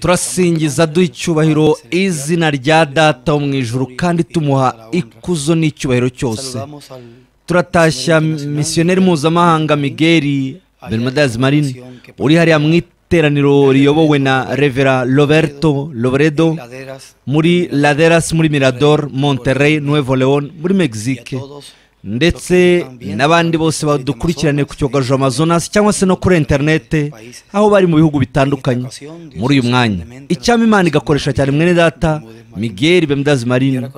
turasingiza duha icyubahiro izina rya data wo mu ijuru kandi tumuha ikuzo n'icyubahiro cyose turatashya misiyoneri mpuzamahanga migeri bermudas marine uri hariya mu iteraniro riyobowe na revera roberto loberedo muri laderas muri mirador monterrey nuevo leon muri mexique ndetse n'abandi bose badukurikirane ku cyogajuru amazonas cyangwa se no kuri interinete aho bari mu bihugu bitandukanye muri uyu mwanya icyama imana igakoresha cyane mwene data migeri bemudazi marine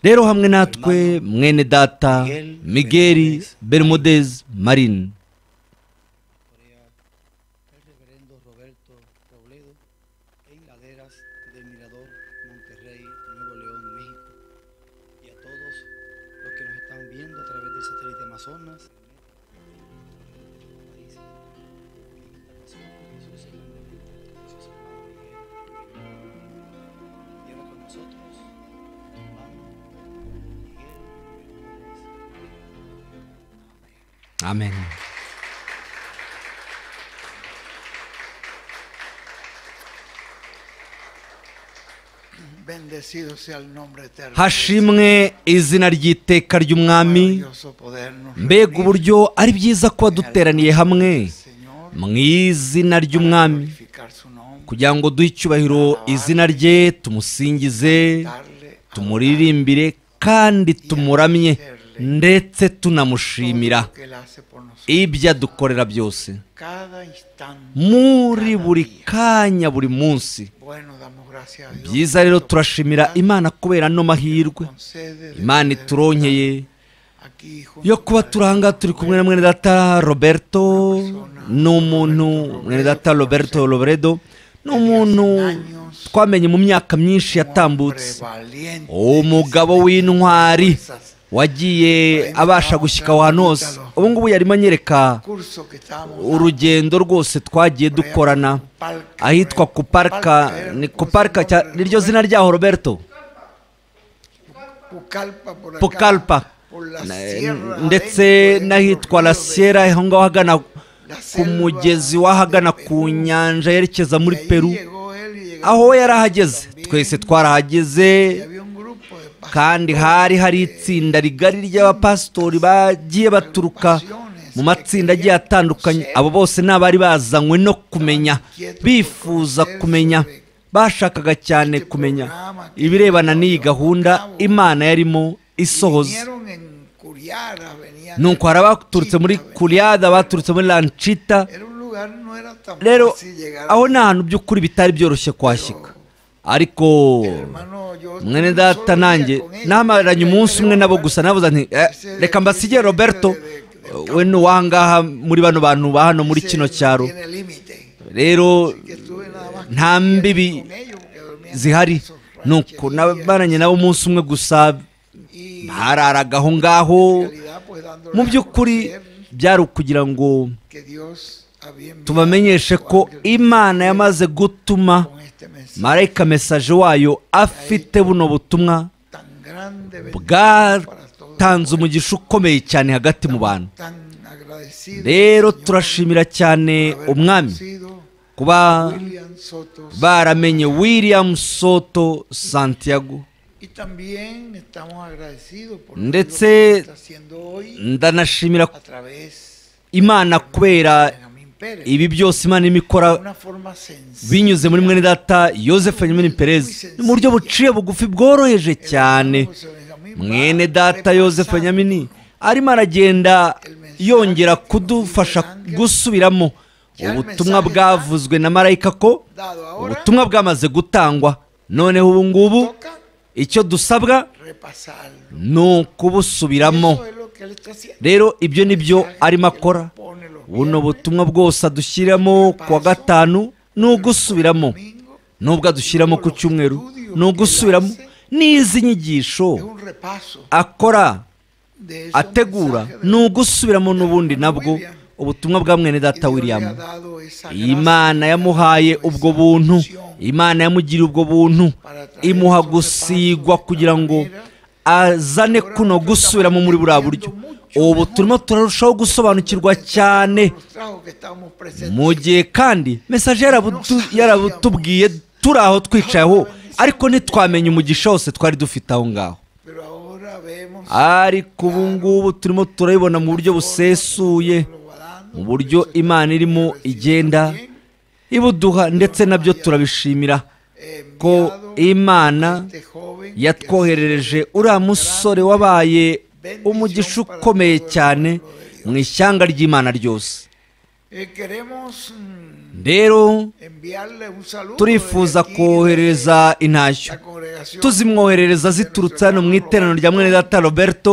rero hamwe natwe mwene data migeri bermudezi marine amen Bendecido sea el nombre eterno. hashimwe izina ry'iteka ry'umwami Maravilloso podernos mbega reunir uburyo ari byiza kuba duteraniye hamwe al Señor mu izina ry'umwami glorificar su nombre, kugira ngo duhe icyubahiro izina rye tumusingize darle tumuririmbire kandi tumuramye ndetse tunamushimira que él hace por nosotros. ibyo adukorera byose Cada instante muri buri kanya buri munsi bueno damos gracias a Dios. byiza rero turashimira imana kubera ano mahirwe Concede de imana poder ituronkeye aquí junto yo kuba turi aha ngaha turi kumwe na mwene data roberto ni umuntu mwene data roberto robredo ni umuntu twamenye mu myaka myinshi yatambutse valiente umugabo w'intwari wagiye abasha gushyika ahantu hose ubu ngubu yarimo anyereka curso que estábamos urugendo rwose twagiye dukorana ahitwa kuparika ni kuparika cya- niryo zina ryaho roberto Pucallpa por acá, pukalpa por la Na- sierra ndetse adentro de n'ahitwa la los ríos de- sierra aho ngaho ahagana la ku selva mugezi w'ahagana ku nyanja yerekeza muri Ahí peru llegó él y llegamos aho we yari ahageze twese twarahageze y había un grupo de pastores kandi hari hari itsinda rigari ry'abapasitori bagiye baturuka mu matsinda agiye atandukanye abo bose ni abari bazanywe no kumenya bifuza kumenya bashakaga cyane kumenya ibirebana n'iyi gahunda imana yarimo isohoza vinieron en Curiara, venían ni uko hari abaturutse muri kuriyada abaturutse muri lancita Era un lugar, no era tan rero fácil llegar. aho ni ahantu by'ukuri bitari byoroshye kwashyika ariko Hermano, yo mwene tuve data solo día nanjye con ellos. namaranye umunsi umwe nabo gusa navuze nti "Eh, Ese reka mbasigire ese roberto de- de- de- we ni uwangaha muri bano bantu ba hano muri Ese kino no cyaro tiene límite. rero Que estuve nada más nta con mbibi ellos, porque dormían en zihari esos nuko rancherías. nabaranye nabo umunsi umwe gusa Y bararaga aho ngaho en realidad, pues, dándole mu a by'ukuri conocer byari ukugira ngo que Dios había enviado tubamenyeshe su ko ángel imana yamaze gutuma con este mensaje marayika mesaje wayo afite buno butumwa tan grande bendición para todos, bwatanze umugisha ukomeye cyane hagati mu bantu tan agradecido rero Señor, turashimira cyane por haber umwami conocido kuba William Soto baramenye william soto santiago y también estamos agradecidos por Ndetse todo lo que está haciendo hoy ndanashimira a través imana kubera de Benjamín Pérez ibi byose imana irimo ikora de una forma sencilla binyuze muri mwene data joseph nyamini perez ni mu buryo buciye bugufi bworoheje cyane mwene data joseph nyamini arimo aragenda yongera kudufasha gusubiramo ubutumwa bwavuzwe na marayika ko dado ahora ubutumwa bwamaze gutangwa noneho ubu ngubu toca icyo dusabwa repasarlo ni ukubusubiramo eso es lo que él está haciendo rero ibyo ni byo arimo akora pone los buno butumwa bwose adushyiramo ku wa gatanu ni ugusubiramo domingos nubwo adushyiramo ku cyumweru ni ugusubiramo n'izi nyigisho es un repaso akora de esos ategura mensajes de ni ugusubiramo n'ubundi nabwo ubutumwa bwa mwene data Y Dios le ha william dado esa gracia, imana yamuhaye ubwo buntu imana yamugiriye ubwo buntu imuha gusigwa kugira ngo azane kuno gusubiramo muri buriya buryo ubu turimo turarushaho gusobanukirwa cyane mu gihe kandi mesaje yarabutu- yarabutubwiye turi aho twicaye aho ariko ntitwamenye umugisha wose twari dufite aho ngaho ariko ubu ngubu turimo turabibona mu buryo busesuye mu buryo imana irimo igenda ibuduha ndetse nabyo turabishimira ko imana yatwoherereje uriya musore wabaye umugisha ukomeye cyane mu ishyanga ry'imana ryose rero turifuza kohereza intashyo tuzimwoherereza ziturutse hano mu iteraniro rya mwene data roberto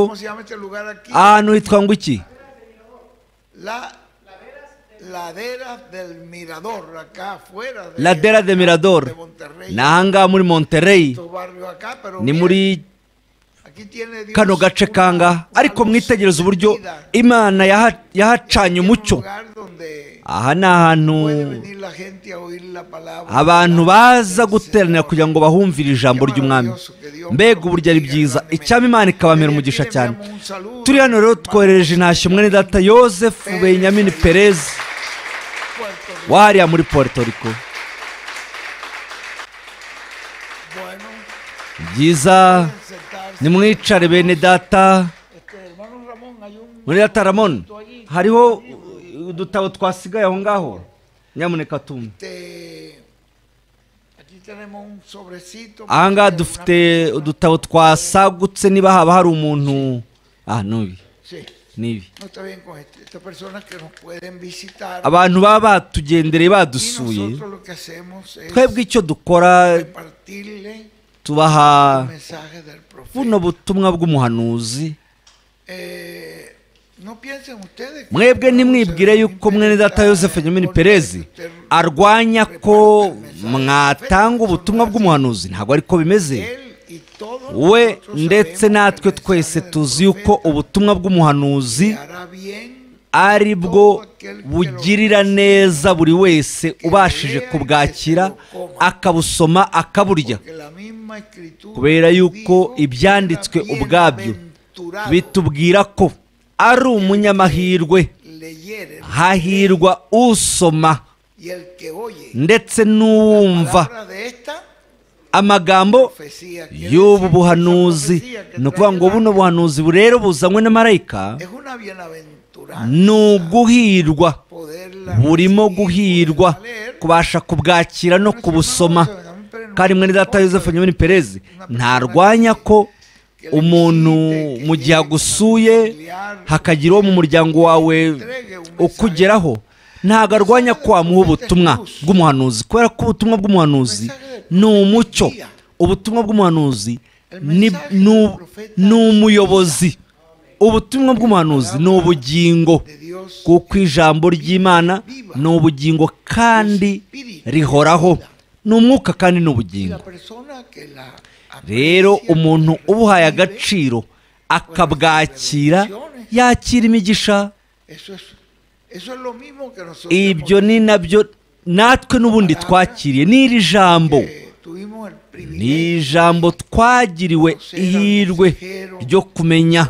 ahantu hitwa ngo iki Ladera del Mirador, acá afuera de, ladera de mirador de Monterrey. ni ahangaha muri monterey Estos barrios acá, pero ni miren, muri aquí tiene Dios kano gace una- kangaha una ariko luz mwitegereze uburyo encendida. imana yaha- yahacanye Tiene un umucyo lugar donde aha ni ahantu puede venir la gente a oír la palabra abantu del baza Señor. guteranira kugira ngo bahumvire ijambo ry'umwami mbega uburyo ari byiza icyaba imana ikabamera umugisha cyane turi hano rero twoherereje intashyo mwene data yosefu benyamini perez Puerto Rico. wahariya muri puerto rico Bueno, byiza pueden sentarse. nimwicare bene data Este, hermano Ramón, hay un muri data ramon hariho udutabo twasigaye aho ngaho nyamuneka tumwe este, aquí tenemos un sobrecito. ahangaha Una- dufite udutabo twasagutse niba haba hari umuntu ah nubi Sí, nibi no está bien con este. Estas personas que nos pueden visitar. abantu baba batugendereye y badusuye nosotros lo que hacemos es twebwe icyo dukora repartirle tubaha mensajes del buno profeta. butumwa bw'umuhanuzi Eh, no piensen ustedes que- mwebwe ntimwibwire yuko mwene data yosefu nyamini perezi arwanya ko mwatanga ubutumwa bw'umuhanuzi ntabwo ariko bimeze Él y todos we nosotros ndetse sabemos que natwe el twese mensaje del tuzi yuko profeta ubutumwa bw'umuhanuzi le hará bien ari bwo bugirira neza buri wese ubashije kubwakira akabusoma akaburya que la misma escritura kubera yuko dijo que ibyanditswe era ubwabyo bienaventurado bitubwira ko ari umunyamahirwe leyere hahirwa usoma y el que oye ndetse n'uwumva palabra de esta amagambo profecía Quiere y'ubu decir que esa buhanuzi profecía que ni trae ukuvuga ngo buno delante buhanuzi rero buzanywe na marayika es una bienaventuranza ni uguhirwa poderla burimo recibir, guhirwa poderla leer. kubasha kubwakira no kubusoma kandi mwene data Yosefu nyamini perezi ntarwanya ko umuntu mu gihe agusuye hakagira uwo mu muryango wawe ukugeraho ntabwo arwanya ko wamuha ubutumwa bw'umuhanuzi kubera ko ubutumwa bw'umuhanuzi ni umucyo ubutumwa bw'umuhanuzi ni ni- ni umuyobozi ubutumwa bw'umuhanuzi ni ubugingo de Dios kuko ijambo ry'imana ni ubugingo kandi rihoraho ni umwuka kandi ni y la ubugingo persona que la rero aprecia, umuntu que ubuhaye recibe, agaciro akabwakira yakira imigisha eso es eso es lo mismo que nosotros ibyo hemos- ni nabyo natwe n'ubundi twakiriye n'iri jambo que tuvimos el ni privilegio ijambo twagiriwe ihirwe ryo kumenya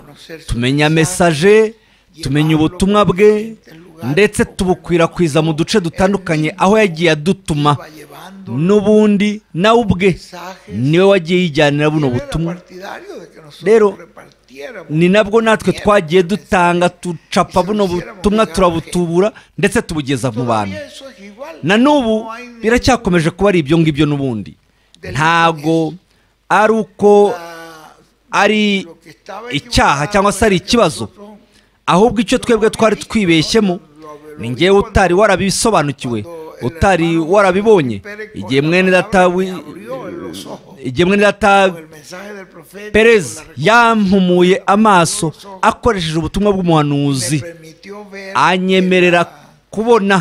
tumenya mesaje tumenya ubutumwa bwe ndetse tubukwirakwiza mu duce dutandukanye aho yagiye adutuma iba llevando n'ubundi nawe ubwe niwe wagiye yijyanira buno Él era butumwa partidario de que nosotros Rero, repartiéramos ni nabwo natwe twagiye dutanga ducapa buno butumwa turabutubura ndetse tubugeza mu Todavía bantu eso es igual. na n'ubu No hay ningún- biracyakomeje kuba ari ibyo ngibyo n'ubundi ntago ari uko Ah, ari lo que estaba icyaha equivocado cyangwa se era ari que ikibazo nosotros- ahubwe icyo twebwe twari twibeshyemo ni ngewe utari warabisobanukiwe utari warabibonye igihe mwene data wi- igihe mwene data con el mensaje del profeta, perez con la yampumuye amaso akoresheje ubutumwa me bw'umuhanuzi permitió ver anyemerera que la- kubona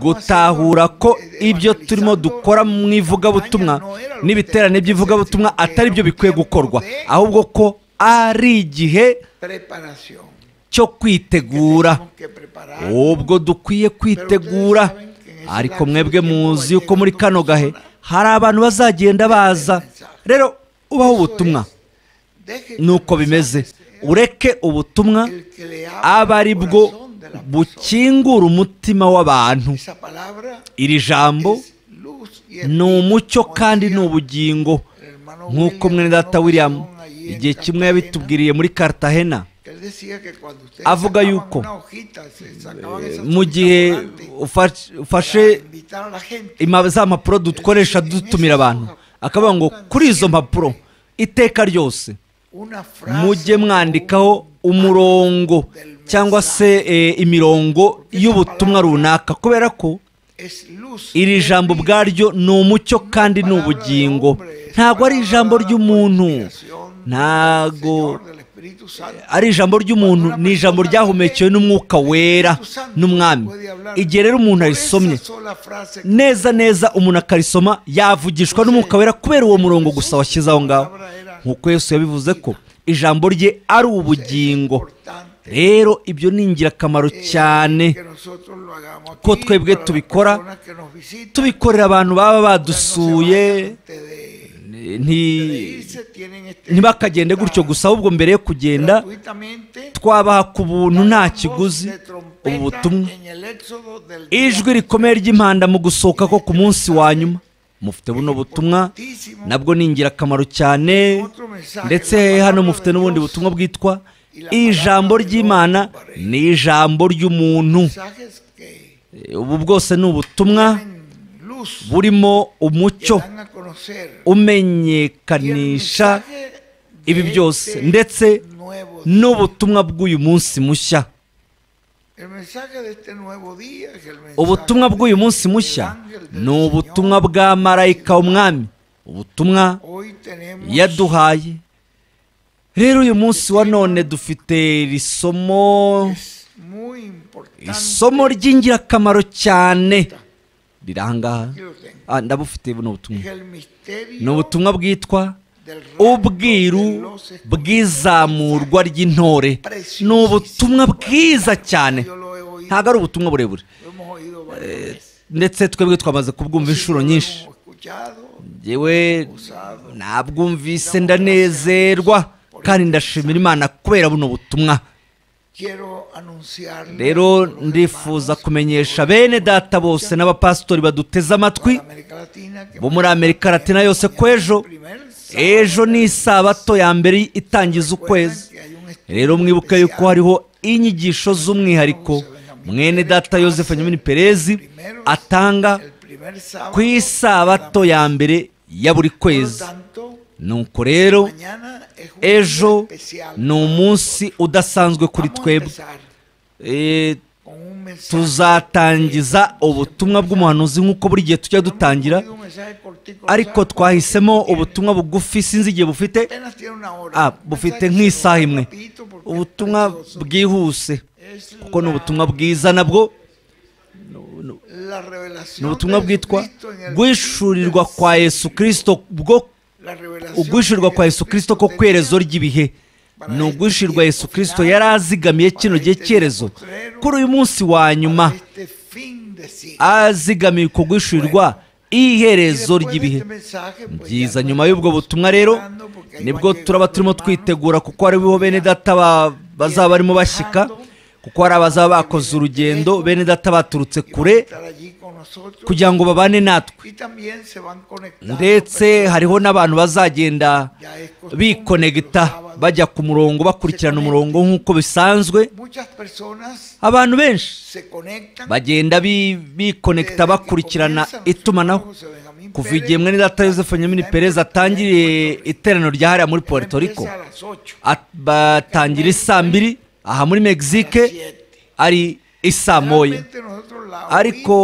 gutahura ko ibyo turimo dukora mu ivugabutumwa n'ibiterane by'ivugabutumwa atari byo bikwiye gukorwa ahubwo ko ari igihe preparación. cyo kwitegura Tenemos que prepararnos. ubwo dukwiye kwitegura ariko mwebwe muzi yuko muri kano gahe hari abantu bazagenda baza rero ubaho ubutumwa Deje que nuko bimeze ureke ubutumwa el que le habla aba ari al bwo corazón de la persona. bukingura umutima w'abantu Esa palabra iri jambo es luz y es ni umucyo kandi ni ubugingo El hermano nk'uko William mwene data Robinson william allí en igihe kimwe Cartagena, yabitubwiriye muri cartagena él decía que cuando ustedes avuga sacaban yuko, una hojita, se sacaban Eh, esas mu hojitas gihe volantes ufa- para ufashe invitar a la gente. ima- za mpapuro dukoresha dutumira abantu akavuga ngo kuri izo mpapuro iteka ryose Una frase mujye mwandikaho umurongo cyangwa se eh, imirongo y'ubutumwa runaka kubera ko es luz iri jambo ubwaryo ni umucyo kandi ni ubugingo ntabwo ari ijambo ry'umuntu ntabwo ari ijambo ry'umuntu ni ijambo ryahumekewe n'umwuka wera n'umwami igihe rero umuntu arisomye neza neza umuntu akarisoma yavugishwa n'umwuka wera kubera uwo murongo gusa washyize aho ngaho nk'uko yesu yabivuze ko ijambo rye ari ubugingo rero ibyo ni ingirakamaro cyane ko twebwe tubikora, tubikorera abantu baba badusuye nti- ntibakagende gutyo gusa ahubwo mbere yo kugenda twabaha ku buntu nta kiguzi ubu butumwa ijwi rikomeye ry'impanda mu gusohoka ko ku munsi wa nyuma mufite buno butumwa nabwo ni ingirakamaro cyane ndetse hano mufite n'ubundi butumwa bwitwa ijambo ry'imana ni ijambo ry'umuntu Eh, ubu bwose ni ubutumwa burimo umucyo umenyekanisha ibi byose ndetse n'ubutumwa bw'uyu munsi mushya ubutumwa bw'uyu munsi mushya ni ubutumwa bwa marayika w'umwami ubutumwa yaduhaye rero uyu munsi wa none dufite iri somo isomo ry'ingirakamaro cyane riri aha ngaha Ah, ndabufite buno butumwa ni ubutumwa bwitwa ubwiru bw'izamurwa ry'intore ni ubutumwa bwiza cyane ntabwo ari ubutumwa burebure ndetse twebwe twamaze kubwumva inshuro nyinshi ngewe nabwumvise ndanezerwa kandi ndashimira imana kubera buno butumwa rero ndifuza kumenyesha bene data bose n'abapasitori baduteze amatwi bo muri amerika latina yose ko ejo ejo ni isabato ya mbere itangiza ukwezi rero mwibuke yuko hariho inyigisho z'umwihariko mwene data Yosefu nyamini perezi atanga ku isabato ya mbere ya buri kwezi nuko rero ejo ejo ni umunsi udasanzwe kuri twebwe Eh, tuzatangiza ubutumwa bw'umuhanuzi nk'uko buri gihe tujya dutangira ariko twahisemo ubutumwa bugufi sinzi igihe bufite ah, bufite nk'isaha imwe ubutumwa bwihuse kuko ni ubutumwa bwiza nabwo ni ubutumwa bwitwa guhishurirwa kwa yesu kirisito bwo uguhishurirwa kwa yesu kirisito ko kwerezo ry'ibihe ni uguhishurirwa yesu kirisito yari azigamiye kino gihe cyerezo kuri uyu munsi wa nyuma azigamiye ku guhishurirwa iherezo ry'ibihe byiza nyuma y'ubwo butumwa rero nibwo turaba turimo twitegura kuko hariho bene data ba- bazaba barimo bashyika kuko hari abazaba bakoze urugendo bene data baturutse kure kugira ngo babane natwe ndetse hariho n'abantu bazagenda bikonegita bajya ku murongo bakurikirana umurongo nk'uko bisanzwe abantu benshi bagenda bi- bikonegita bakurikirana itumanaho kuva igihe mwene data Joseph nyamini perez atangiriye iteraniro rya hariya muri puerto rico at- batangira isaa mbiri aha muri mexique ari isaa moya ariko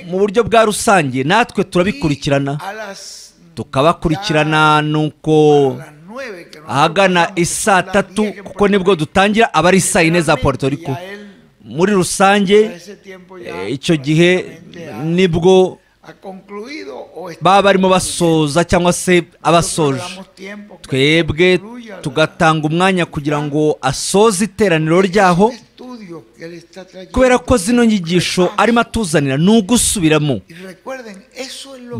mu buryo bwa rusange natwe turabikurikirana tukabakurikirana nuko ahagana isaa tatu kuko nibwo dutangira aba ari saa yine za Puerto Rico muri rusange eh, icyo gihe nibwo baba barimo basoza cyangwa se abasoje twebwe tugatanga umwanya kugira ngo asoze iteraniro ryaho kubera ko zino nyigisho arimo atuzanira ni ugusubiramo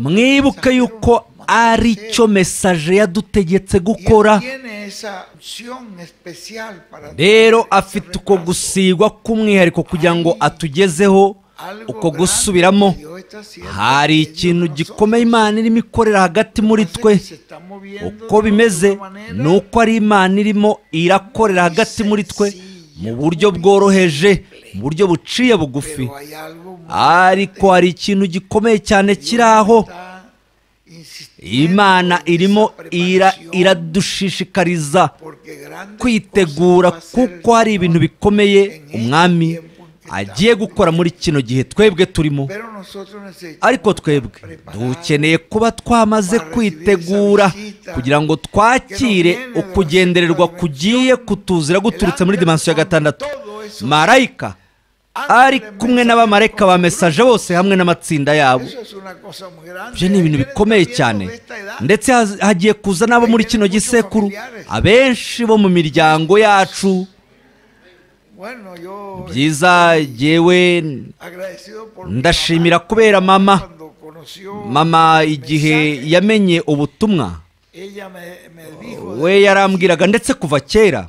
mwibuke yuko ari cyo mesaje yadutegetse gukora Y él tiene esa unción especial para rero traer ese afite uko regalo. gusigwa k'umwihariko kugira ngo atugezeho Algo uko grande gusubiramo que Dios está haciendo hari en ikintu nosotros. gikomeye imana irimo ikorera hagati muri Entonces, twe se está moviendo de uko bimeze una manera ni uko ari imana irimo irakorera hagati muri twe mu buryo bworoheje mu buryo buciye bugufi pero hay algo muy ariko hari ikintu gikomeye cyane kiri aho está insistiendo imana en irimo esa ira- preparación, iradushishikariza porque grandes kwitegura cosas va a hacer el kuko hari ibintu Señor. bikomeye umwami agiye gukora muri kino gihe twebwe turimo Pero nosotros necesitamos ariko twebwe dukeneye kuba twamaze kwitegura kugira ngo twakire ukugendererwa kugiye kutuzira guturutse muri dimansiyo ya gatandatu marayika ari kumwe n'abamarayika ba mesaje bose hamwe n'amatsinda yabo Eso es una cosa muy grande. ibyo ni ibintu Hay bikomeye gente cyane de esta edad. ndetse haz- hagiye kuza n'abo muri kino gisekuru abenshi bo mu miryango yacu Bueno, yo byiza yewe agradecido por mi ndashimira mamá kubera mama cuando conoció mama igihe mensaje, yamenye ubutumwa ella me, me dijo de- we yarambwiraga ndetse kuva kera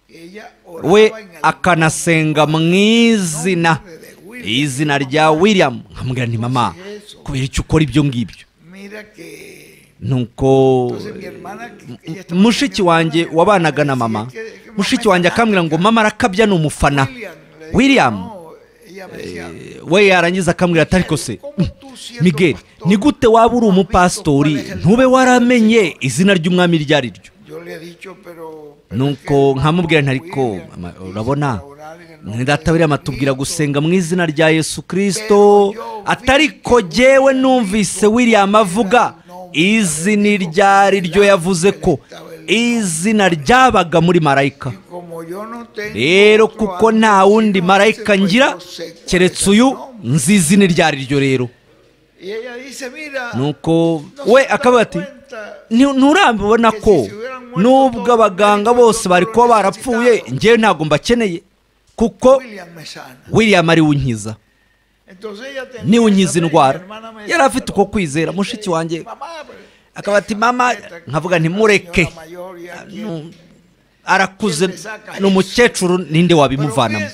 ella oraba we en el akanasenga mu izina nombre de William. izina rya william nkambwira nti mama kubera icyo ukora ibyo ngibyo Mira que nuko entonces mi hermana que- que ella estaba mushiki conmigo, wanjye me wabanaga na decía mama que- que mamá mushiki es wanjye fanática. akambwira ngo mama arakabya ni umufana William, le digo, william no, ella me decía, we yarangiza akambwira ati ariko se migeri ni gute waba uri umupasitori ntube waramenye izina ry'umwami iryo ari ryo yo le he dicho pero nuko nkamubwira nti ariko mama, urabona mwene data biriya matubwira gusenga mu izina rya yesu kirisito atariko jyewe numvise william avuga izi ni ryari ryo yavuze ko izina ryabaga muri marayika rero kuko nta wundi marayika ngira keretse uyu nzizi ni ryari ryo rero nuko we akavuga ati "Nti- nturabibona ko nubwo abaganga bose bari kuba barapfuye ngewe ntabwo mbakeneye kuko william ari unkiza niwe unkiza indwara yari afite uko kwizera mushiki wanjye akaba ati mama nkavuga ntimureke Nu- arakuze ni umukecuru ninde wabimuvanamo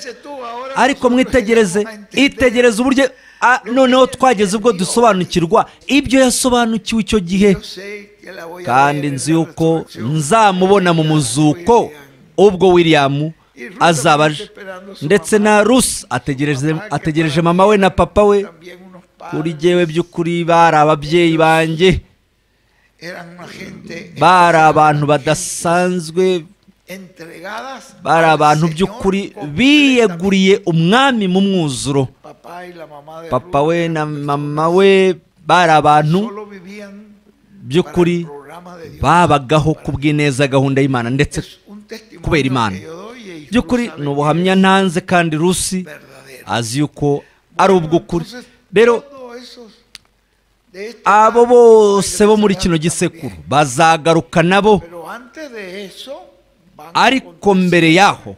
ariko mwitegereze itegereze uburyo Ah, noneho twageze ubwo dusobanukirwa ibyo yasobanukiwe icyo gihe kandi nzi yuko nzamubona mu muzuko ubwo william azaba aje ndetse na rusi ategereje ategereje mama we na papa we kuri jyewe by'ukuri bari ababyeyi banjye bari abantu badasanzwe bari abantu by'ukuri biyeguriye umwami mu mwuzuro papa we na mama we bari abantu by'ukuri by'ukuri babagaho kubw'ineza gahunda y'imana ndetse kubera kubera Imana. imana by'ukuri ni ubuhamya ntanze kandi rusi azi yuko ari ari ubw'ukuri rero abo bose bo muri kino gisekuru bazagaruka nabo ariko mbere yaho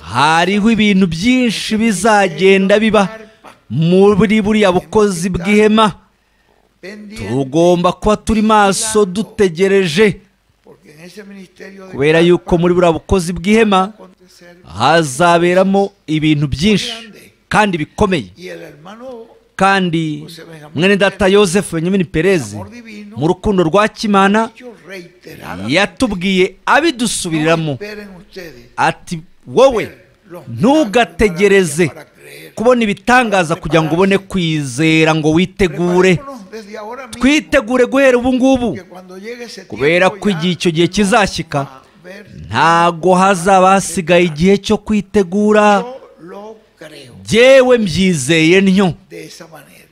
hariho ibintu byinshi bizagenda biba muri buriya bukozi bw'ihema tugomba kuba turi maso dutegereje kubera yuko muri buriya bukozi bw'ihema hazaberamo ibintu byinshi kandi bikomeye kandi mwene data yosefu benyamini perez mu rukundo rwa kimana yatubwiye abidusubiriramo ati wowe ntugategereze kubona ibitangaza kugira ngo ubone kwizera ngo witegure twitegure guhera ubu ngubu kubera ko igihe icyo gihe kizashyika ntago hazaba hasigaye igihe cyo kwitegura byewe mbyizeye ntyo de esa manera.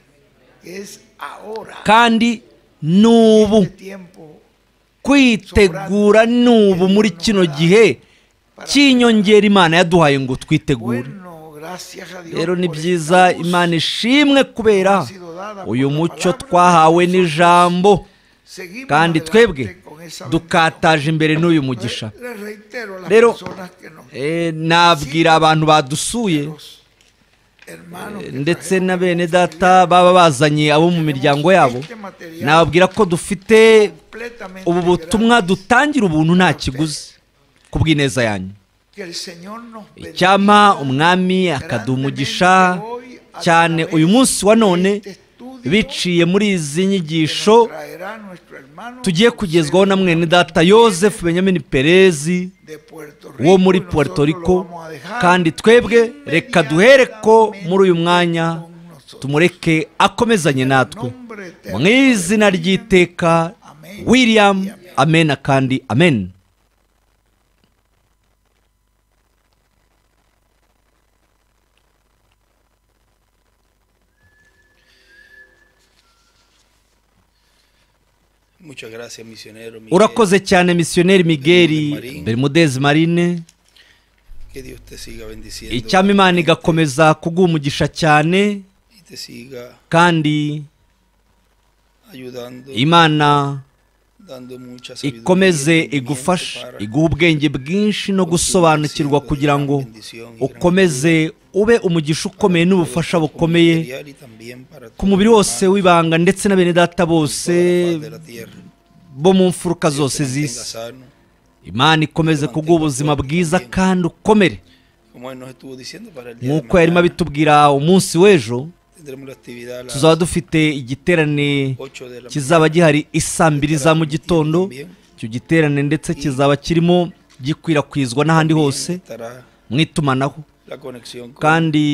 que Es ahora. kandi ni ubu este tiempo kwitegura ni ubu muri kino gihe cy'inyongera imana yaduhaye ngo twitegure bueno, gracias a Dios. rero ni por byiza esta luz. imana ishimwe kubera uyu mucyo twahawe n'ijambo Seguimos kandi adelante twebwe con esa bendición. dukataje imbere n'uyu mugisha Le- le reitero a las Rero, personas que nos- Eh, nabwira abantu badusuye los hermanos que ndetse trajeron na bene data baba bazanye abo mu miryango yabo este material nababwira ko dufite completamente ubu butumwa gratis dutangira ubuntu nta kiguzi ku bw'ineza yanyu que el Señor nos icyampa bendiga umwami akaduha umugisha cyane uyu munsi wa none biciye muri izi que nos nyigisho traerá nuestro hermano tugiye kugezwaho na mwene data yosefu benyamini perezi de Puerto Rico, wo muri y nosotros puerto lo rico vamos a dejar kandi twebwe reka duhere ko muri uyu mwanya con nosotros. tumureke akomezanye natwe Nombre eterno mu del izina ry'iteka Amen. william amena kandi amen Muchas gracias, misionero. Miguel. urakoze cyane misiyoneri migeri bermudezi marine Que Dios te siga bendiciendo. icyama imana igakomeza kuguha umugisha cyane Y te siga kandi ayudando, imana dando mucha sabiduría y ikomeze entendimiento igufashe para iguhe ubwenge bwinshi no gusobanukirwa kugira ngo ukomeze ube umugisha ukomeye n'ubufasha bukomeye material y también para ku mubiri wose w'ibanga ndetse na bene data bose de la tierra. bo mu mfuruka Dios zose te mantenga z'isi sano. imana ikomeze kuguha ubuzima bwiza kandi ukomere Como él nos estuvo diciendo para el día de nk'uko yarimo mañana, abitubwira umunsi w'ejo tendremos la actividad a las tuzaba dufite igiterane 8 de la kizaba gihari isaa mbiri za mu gitondo icyo giterane ndetse kizaba kirimo gikwirakwizwa n'ahandi También hose estará mu itumanaho la conexión con kandi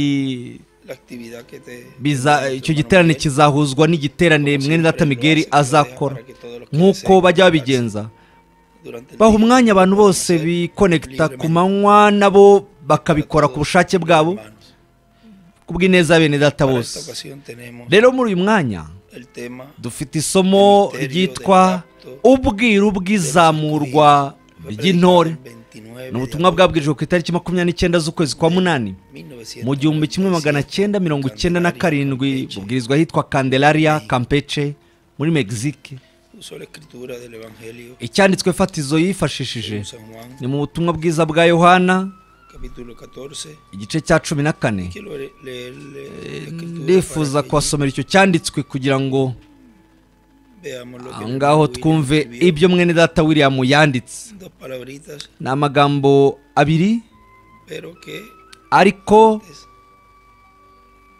la actividad que te biza- icyo nuestro hermano giterane Miguel. kizahuzwa n'igiterane mwene data migeri azakora nk'uko bajya babigenza baha umwanya abantu bose bikonekita ku manywa nabo bakabikora ku bushake bwabo ku bw'ineza ya bene data bose rero muri uyu mwanya dufite isomo ryitwa ubwiru bw'izamurwa ry'intore ni ubutumwa bwabwirijwe ku itariki makumyabiri n'icyenda z'ukwezi kwa munani mu gihumbi kimwe magana cyenda mirongo icyenda na karindwi bubwirizwa ahitwa candelaria campeche muri mexique icyanditswe fatizo yifashishije ni mu butumwa bwiza bwa yohana igice cya cumi na kane ndifuza kubasomera icyo cyanditswe kugira ngo aho ngaho twumve ibyo mwene data william yanditse Dos palabritas, ni amagambo abiri pero que ariko es-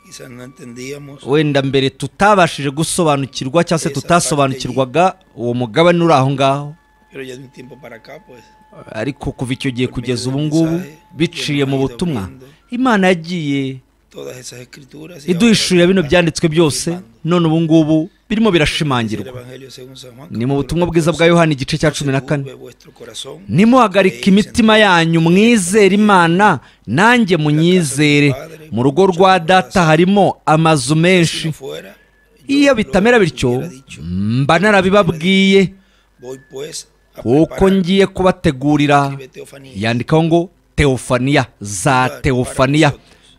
quizás no entendíamos wenda mbere tutabashije gusobanukirwa cyangwa se tutasobanukirwaga uwo mugabane uri aho ngaho pero ya de un tiempo para acá pues ariko kuva icyo gihe kugeza ubu ngubu biciye mu butumwa imana yagiye todas esas escrituras y iduhishurira ahora bino están byanditswe byose participando. none ubu ngubu birimo Dice el birashimangirwa Evangelio según San Juan, ni mu butumwa capítulo bwiza bwa 14, yohana igice cya "No se cumi na kane turbe vuestro corazón, nimuhagarika imitima yanyu mwizere imana nanjye munyizere mu rugo rwa data harimo amazu menshi si no fuera, yo iyo lo bitamera bityo hubiera dicho. mba narabibabwiye Voy, pues, a kuko preparar, ngiye kubategurira escribe Teofanía, yandikaho ngo teofaniya za teofaniya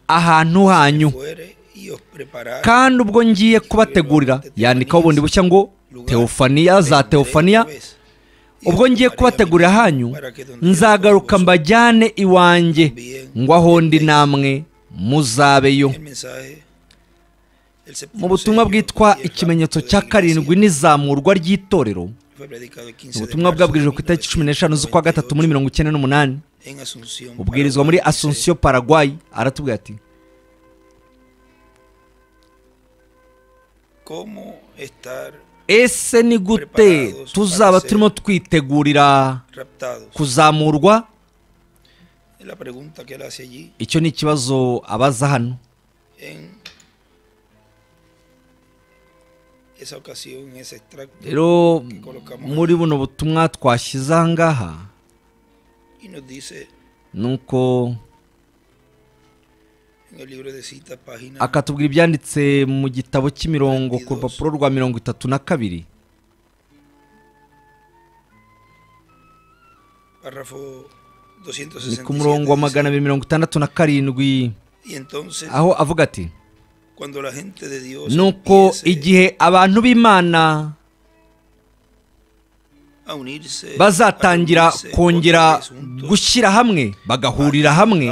ahantu hanyu fuere y os preparar kandi ubwo ngiye kubategurira yandikaho bundi bushya ngo teofaniya za teofaniya ubwo ngiye kubategurira hanyu nzagaruka mbajyane iwanjye ngo aho ndi namwe muzabeyo mu butumwa bwitwa ikimenyetso cya karindwi n'izamurwa ry'itorero ni ubutumwa bwabwirijwe ku itariki cumi n'eshanu z'ukwa gatatu muri mirongo icyenda n'umunani ubwirizwa muri asunsiyo paraguay aratubwira ati ese ni gute tuzaba turimo twitegurira kuzamurwa icyo ni ikibazo abaza hano rero muri buno butumwa twashyize aha ngaha ni uko akatubwira ibyanditse mu gitabo cy'imirongo ku rupapuro rwa mirongo itatu na kabiri ni ku murongo wa magana abiri mirongo itandatu na karindwi aho avuga ati nuko igihe abantu b'imana bazatangira kongera gushyira hamwe bagahurira hamwe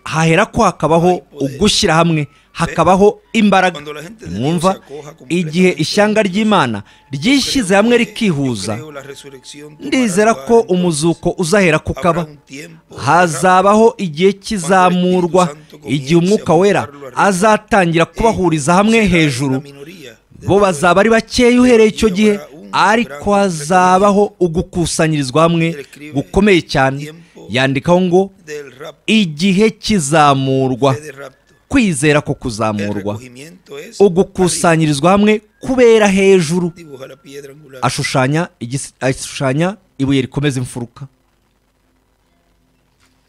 hahera ko hakabaho ugushyira hamwe hakabaho imbaraga Cuando la gente de Dios mwumva se acoja completamente igihe ishyanga ry'imana ryishyize hamwe Creo que- rikihuza yo creo la resurrección tomará ndizera lugar, ko entonces umuzuko uzahera habrá kukaba un tiempo, habrá- hazabaho igihe cy'izamurwa igihe umwuka wera azatangira kubahuriza hamwe será hejuru la minoría de bo todo el- bazaba ari bakeya uhereye icyo gihe ariko hazabaho ugukusanyirizwa hamwe gukomeye cyane yandikaho ngo del rapto, igihe cy'izamurwa de rapto. kwizera ko El kuzamurwa recogimiento es arriba. ugukusanyirizwa hamwe kubera hejuru Dibuja la piedra angular. ashushanya igis- ashushanya ibuye rikomeza imfuruka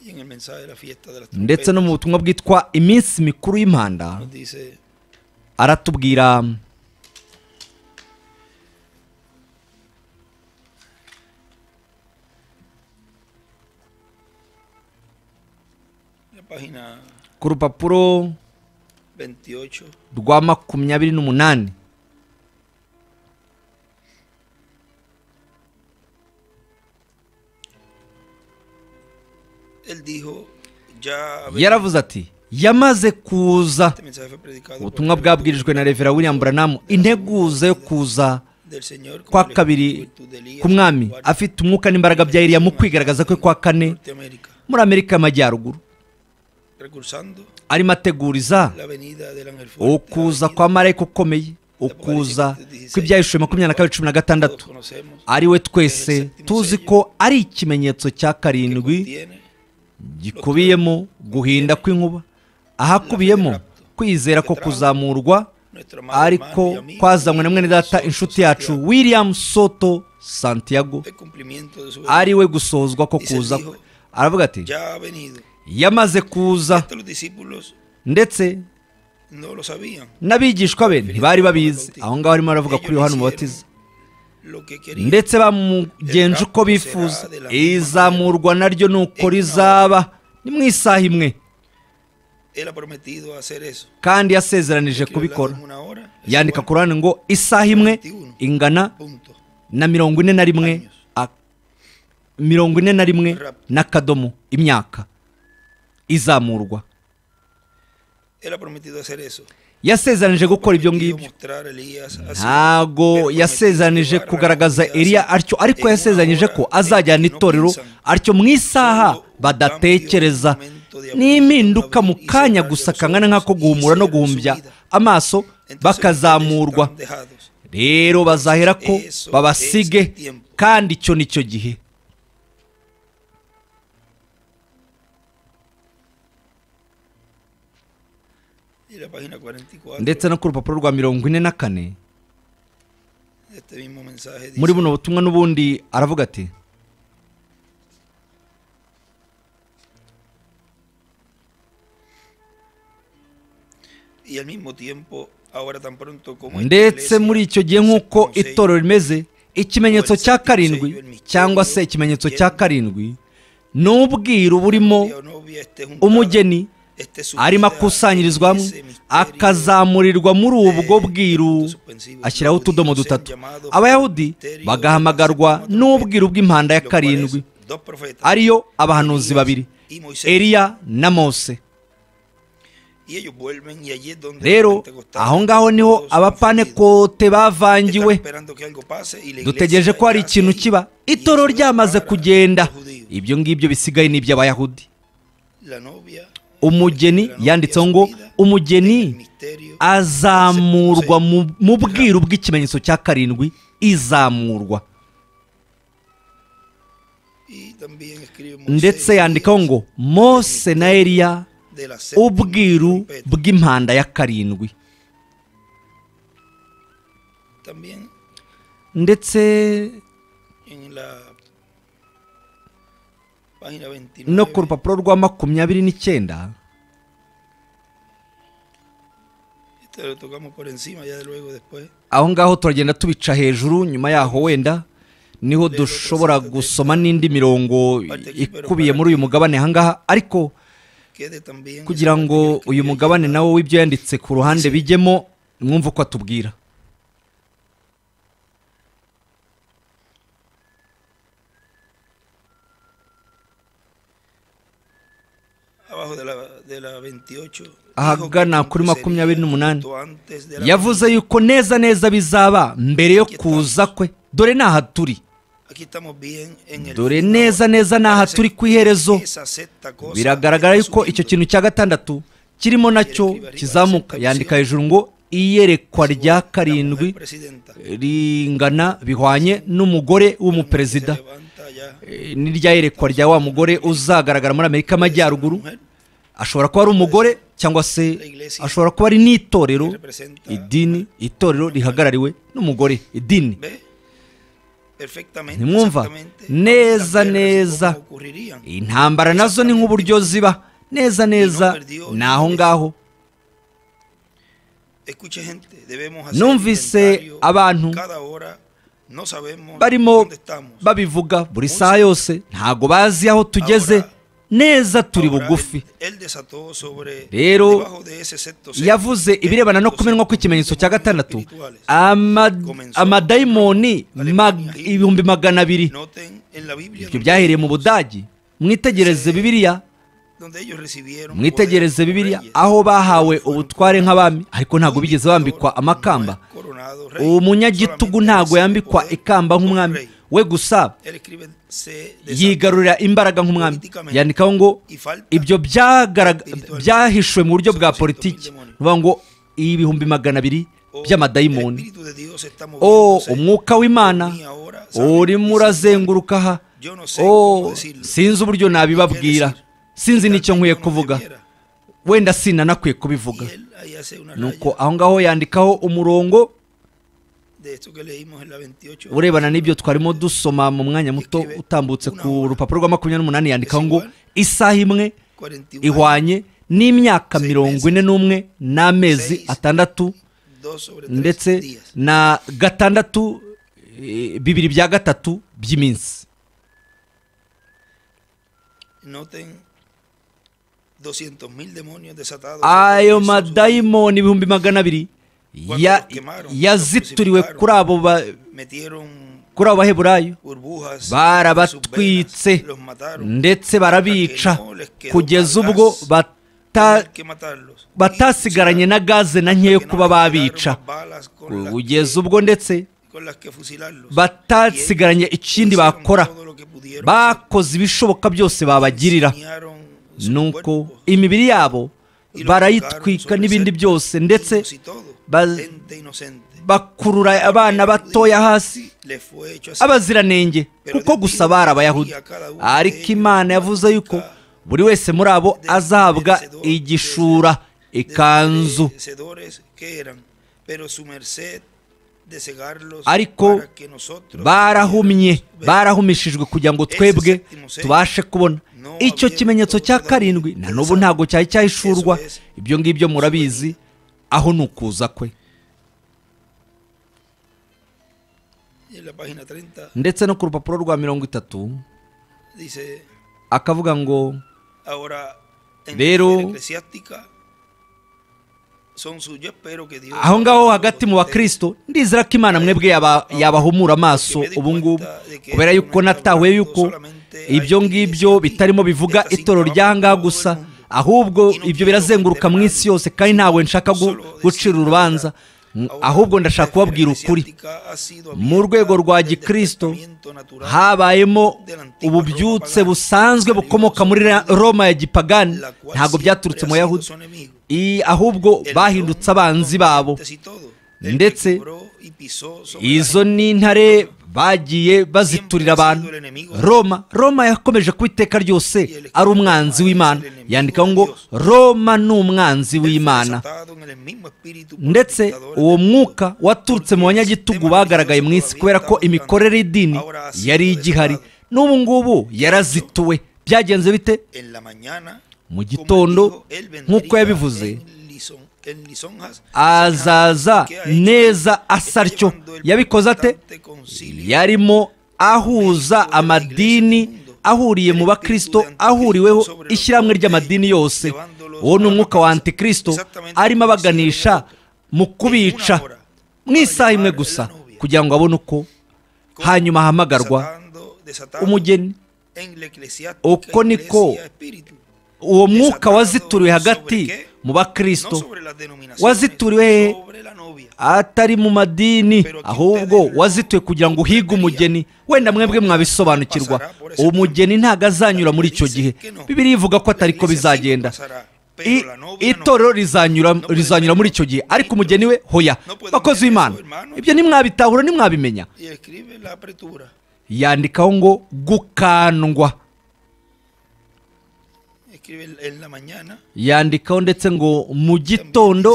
Y en el mensaje de la fiesta de las ndetse no mu trompetas butumwa bwitwa iminsi mikuru y'impanda nos dice aratubwira en la página ku rupapuro 28 rwa makumyabiri n'umunani él dijo ya habéis- yaravuze ati yamaze kuza este mensaje fue predicado por ubutumwa Pedro bwabwirijwe na revera william branham integuza yo kuza del Señor kwa como la kabiri juventud de Elías, ku mwami guardia afite umwuka n'imbaraga bya eliya mu kwigaragaza kwe kwa kane Norteamérica, muri amerika y'amajyaruguru recursando arimo ateguriza la venida del ángel fuerte, ukuza la venida kwa marayika ukomeye ukuza kw'ibyahishuwe makumyabiri na kabiri cumi na que todos gatandatu conocemos, ari we twese tuzi ko ari ikimenyetso cya que karindwi contiene gikubiyemo guhinda kw'inkuba ahakubiyemo kwizera ko kuzamurwa nuestro amado ariko hermano y amigo, kwazanywe na mwene data Soto inshuti yacu Santiago, william soto santiago el cumplimiento de su ari we gusozwa ko kuza kwe aravuga ati ya ha venido. yamaze kuza Esto los discípulos ndetse no lo sabían. n'abigishwa be ntibari babizi aho ngaho arimo aravuga kuri yohana umubatiza Lo que querían ndetse bamugenje uko bifuza izamurwa naryo ni uko rizaba ni mu isaha imwe él ha prometido hacer eso. kandi yasezeranije Escribe el kubikora lado en una hora, es yandika igual, ku ruhande ngo isaha imwe ingana punto. na mirongo ine na rimwe a- mirongo ine na rimwe n'akadomo imyaka izamurwa Él ha prometido hacer eso. yasezeranije gukora ibyo Prometido ngibyo mostrar a Elías así. ntago yasezeranije kugaragaza eriya atyo ariko yasezeranije ko azajyana itorero atyo mu isaha badatekereza n'impinduka mu kanya gusa kangana nk'ako guhumura no guhumbya amaso Entonces, bakazamurwa ustedes están dejados. rero bazahera ko babasige kandi icyo ni cyo gihe Y la página 44 ndetse no ku rupapuro rwa mirongo ine na kane de este mismo mensaje dice, muri buno butumwa n'ubundi aravuga ati y al mismo tiempo, ahora tan pronto como esta ndetse iglesia muri icyo gihe se nk'uko consello, itorero rimeze ikimenyetso cya karindwi cyangwa se ikimenyetso cya karindwi ni ubwiru burimo novia o novia esté juntada, umugeni esté arimo sumida akusanyirizwamo en ese misterio akazamurirwa muri ubwo bwiru suspensivo, ashyiraho los utudomo judíos dutatu sean llamados abayahudi por el misterio bagahamagarwa de las n'ubwiru bw'impanda ya los cuales karindwi dos profetas, ariyo abahanuzi Elías babiri y Moisés, eliya na mose y ellos vuelven, y allí es donde rero los pentecostales, aho ngaho niho todos confundidos, abapanekote están bavangiwe esperando que algo pase, y la iglesia dutegereje ko hari yace ikintu ahí, kiba y itoro eso ryamaze separa a los kugenda judíos. ibyo ngibyo bisigaye ni iby'abayahudi La novia, umugeni la novia yanditseho ngo sumida umugeni en el misterio azamurwa mu- mu bwiru bw'ikimenyetso cya karindwi izamurwa Y también escribe Moisés ndetse y yandikaho Elías ngo mose na eliya de la séptima ubwiru trompeta. bw'impanda ya karindwi También ndetse en la página 29 no ku rupapuro rwa makumyabiri n'icyenda Esto lo tocamos por encima ya luego después. aho ngaho turagenda tubica hejuru nyuma yaho wenda niho dushobora gusoma n'indi mirongo ikubiye muri uyu mugabane ahangaha ariko Quede también kugira esa ngo parte que uyu escribí mugabane allá, nawo w'ibyo yanditse ku ruhande bijyemo mwumve uko atubwira abajo de la, de la 28, dijo ahagana que kuri makumyabiri sería n'umunani justo antes de la yavuze yuko neza neza bizaba mbere yo kuza kwe dore ni aha turi Aquí estamos bien en el dore fin neza ahora. neza ni aha Parece turi que ku iherezo esa sexta cosa biragaragara está yuko icyo subiendo. kintu cya gatandatu kirimo nacyo kizamuka yandika hejuru ngo iyerekwa rya La mujer karindwi presidenta ringana bihwanye n'umugore w'umuperezida se levanta ya. Eh, n'irya yerekwa rya wa mugore uzagaragara muri amerika y'amajyaruguru Mujer ashobora kuba ari umugore cyangwa se ashobora kuba ari n'itorero idini itorero rihagarariwe n'umugore idini ve perfectamente, Ntimwumva? exactamente, Neza, las guerras neza. cómo ocurrirían. intambara nazo ni nk'uburyo ziba neza neza ni aho ngaho Escuche, gente, debemos hacer Numvise inventario abantu cada hora, no sabemos barimo dónde estamos. babivuga buri saha yose ntago bazi aho tugeze neza turi Ahora, bugufi él- él desató sobre- Rero, debajo de ese sexto sello, yavuze ibirebana no kumenwa kw'ikimenyetso cya gatandatu espirituales. ama- amadayimoni mag- ibihumbi magana abiri Noten en la Biblia ibyo byahereye mu budage mwitegereze bibiriya donde ellos recibieron mwitegereze poder como bibiriya reyes. aho bahawe Fueron ubutware nk'abami ariko ntabwo Un bigeze dictador bambikwa no amakamba es coronado rey, umunyagitugu solamente ntago recibe yambikwa poder ikamba como nk'umwami rey. we gusa Él escribe, se desata. yigarurira imbaraga nk'umwami yandikaho ngo ibyo byagaraga byahishwe mu buryo bwa politiki ni ukuvuga ngo ibihumbi magana abiri Oh, el by'amadayimoni Espíritu de Dios está o moviéndose umwuka w'imana ni ahora, sabe, urimo dice, urazenguruka aha Yo no sé o cómo decirlo. sinzi uburyo nabibabwira sinzi n'icyo nkwiye kuvuga wenda sinanakwiye kubivuga Y él ahí hace una nuko raya aho ngaho yandikaho umurongo de esto que leímos en la 28. urebana n'ibyo twarimo dusoma mu mwanya muto utambutse ku rupapuro rwa makumyabiri n'umunani yandikaho ngo isaha imwe 41, ihwanye n'imyaka mirongo ine n'umwe n'amezi atandatu dos sobre tres ndetse días. na gatandatu eh, bibiri bya gatatu by'iminsi Noten 200.000 demonios desatados. ayo sobre Jesús. madayimoni ibihumbi magana abiri ya- yazituriwe kuri abo ba- Metieron kuri abo baheburayo burbujas. en sus barabatwitse venas, los mataron. ndetse barabica kugeza ubwo bata Tenían que matarlos. Y batasigaranye fusilarlos, na gaze na nkeya porque no kuba les quedaron babica las balas con las kugeza que- ubwo ndetse con las que fusilarlos. batasigaranye ikindi Hicieron bakora todo lo que pudieron bakoze ibishoboka byose babagirira Enseñaron sus nuko cuerpos imibiri yabo y los barayitwika colgaron n'ibindi sobre byose cercos ndetse y todo, baz- gente inocente. bakurura abana batoya hasi Les fue hecho así. abaziranenge kuko gusa bari abayahudi ariko imana yavuze yuko buri wese muri abo azahabwa igishura ikanzu Vencedores que eran, pero su merced de cegarlos Ariko para que nosotros barahumye pudiéramos ver. barahumishijwe kugira ngo twebwe tubashe kubona icyo kimenyetso cya karindwi na n'ubu ntabwo cyari cyahishurwa ibyo ngibyo murabizi aho ni ukuza kwe En la página 30 ndetse no ku rupapuro rwa mirongo itatu dice, akavuga ngo ahora en Pero- la eclesiástica son sus, yo espero que Dios aho ngaho hagati mu bakristo ndizera ko imana mwebwe yaba- yabahumura amaso ubu ngubu kubera yuko natahuye yuko ibyo ngibyo bitarimo bivuga itoro ry'ahangaha gusa ahubwo ibyo birazenguruka mu isi yose kandi ntawe nshaka gu- gucira urubanza Mm, ahubwo ndashaka kubabwira ukuri Mu rwego rwa Gikristo, habayemo ububyutse busanzwe bukomoka muri Ra- roma ya gipagani ntabwo byaturutse mu yahudi I- ahubwo bahindutse abanzi babo Ndetse, izo ni intare bagiye baziturira abantu roma roma yakomeje kuba iteka ryose ari umwanzi w'imana yandikaho ngo roma ni umwanzi w'imana ndetse uwo mwuka waturutse mu banyagitugu bagaragaye mu isi kubera ko imikorere y'idini yari igihari n'ubu ngubu yarazituwe byagenze bite mu gitondo nk'uko yabivuze azaza neza asa atyo yabikoze ate yarimo ahuza amadini ahuriye mu bakristo ahuriweho ishyirahamwe ry'amadini yose uwo ni umwuka wa antikristo arimo abaganisha mu kubica mu isaha imwe gusa kugira ngo abone uko hanyuma ahamagarwa umugeni umugeni uko niko uwo mwuka wazituriwe hagati mu bakristo wazituriwe he atari mu madini ahubwo wazituye kugira ngo uhige umugeni wenda mwebwe mwabisobanukirwa umugeni ntabwo azanyura muri icyo gihe bibiri ivuga ko atari ko bizagenda I- itorero rizanyura rizanyura muri icyo gihe ariko umugeni we hoya bakozi w'imana ibyo ntimwabitahura ntimwabimenya yandikaho ngo gukandwa yandikaho ndetse ngo mu gitondo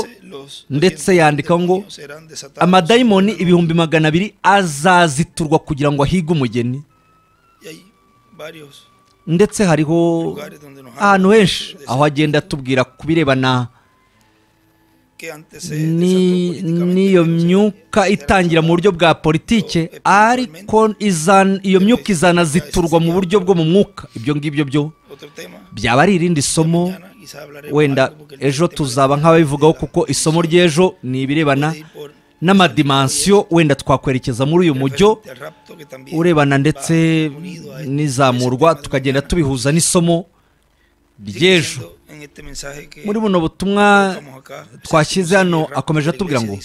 ndetse yandikaho ngo amadayimoni ibihumbi magana abiri azaziturwa kugira ngo ahige umugeni ndetse hariho ahantu henshi aho agenda atubwira ku birebana ni- n'iyo myuka itangira mu buryo bwa politike ariko izan- iyo myuka izanaziturwa mu buryo bwo mu mwuka ibyo ngibyo byo byaba ari irindi somo wenda ejo tuzaba nk'ababivugaho kuko isomo ry'ejo ni ibirebana n'amadimansiyo wenda twakwerekeza muri uyu mujyo urebana ndetse n'izamurwa tukagenda tubihuza n'isomo ry'ejo muri buno butumwa twashyize hano akomeje atubwira ngo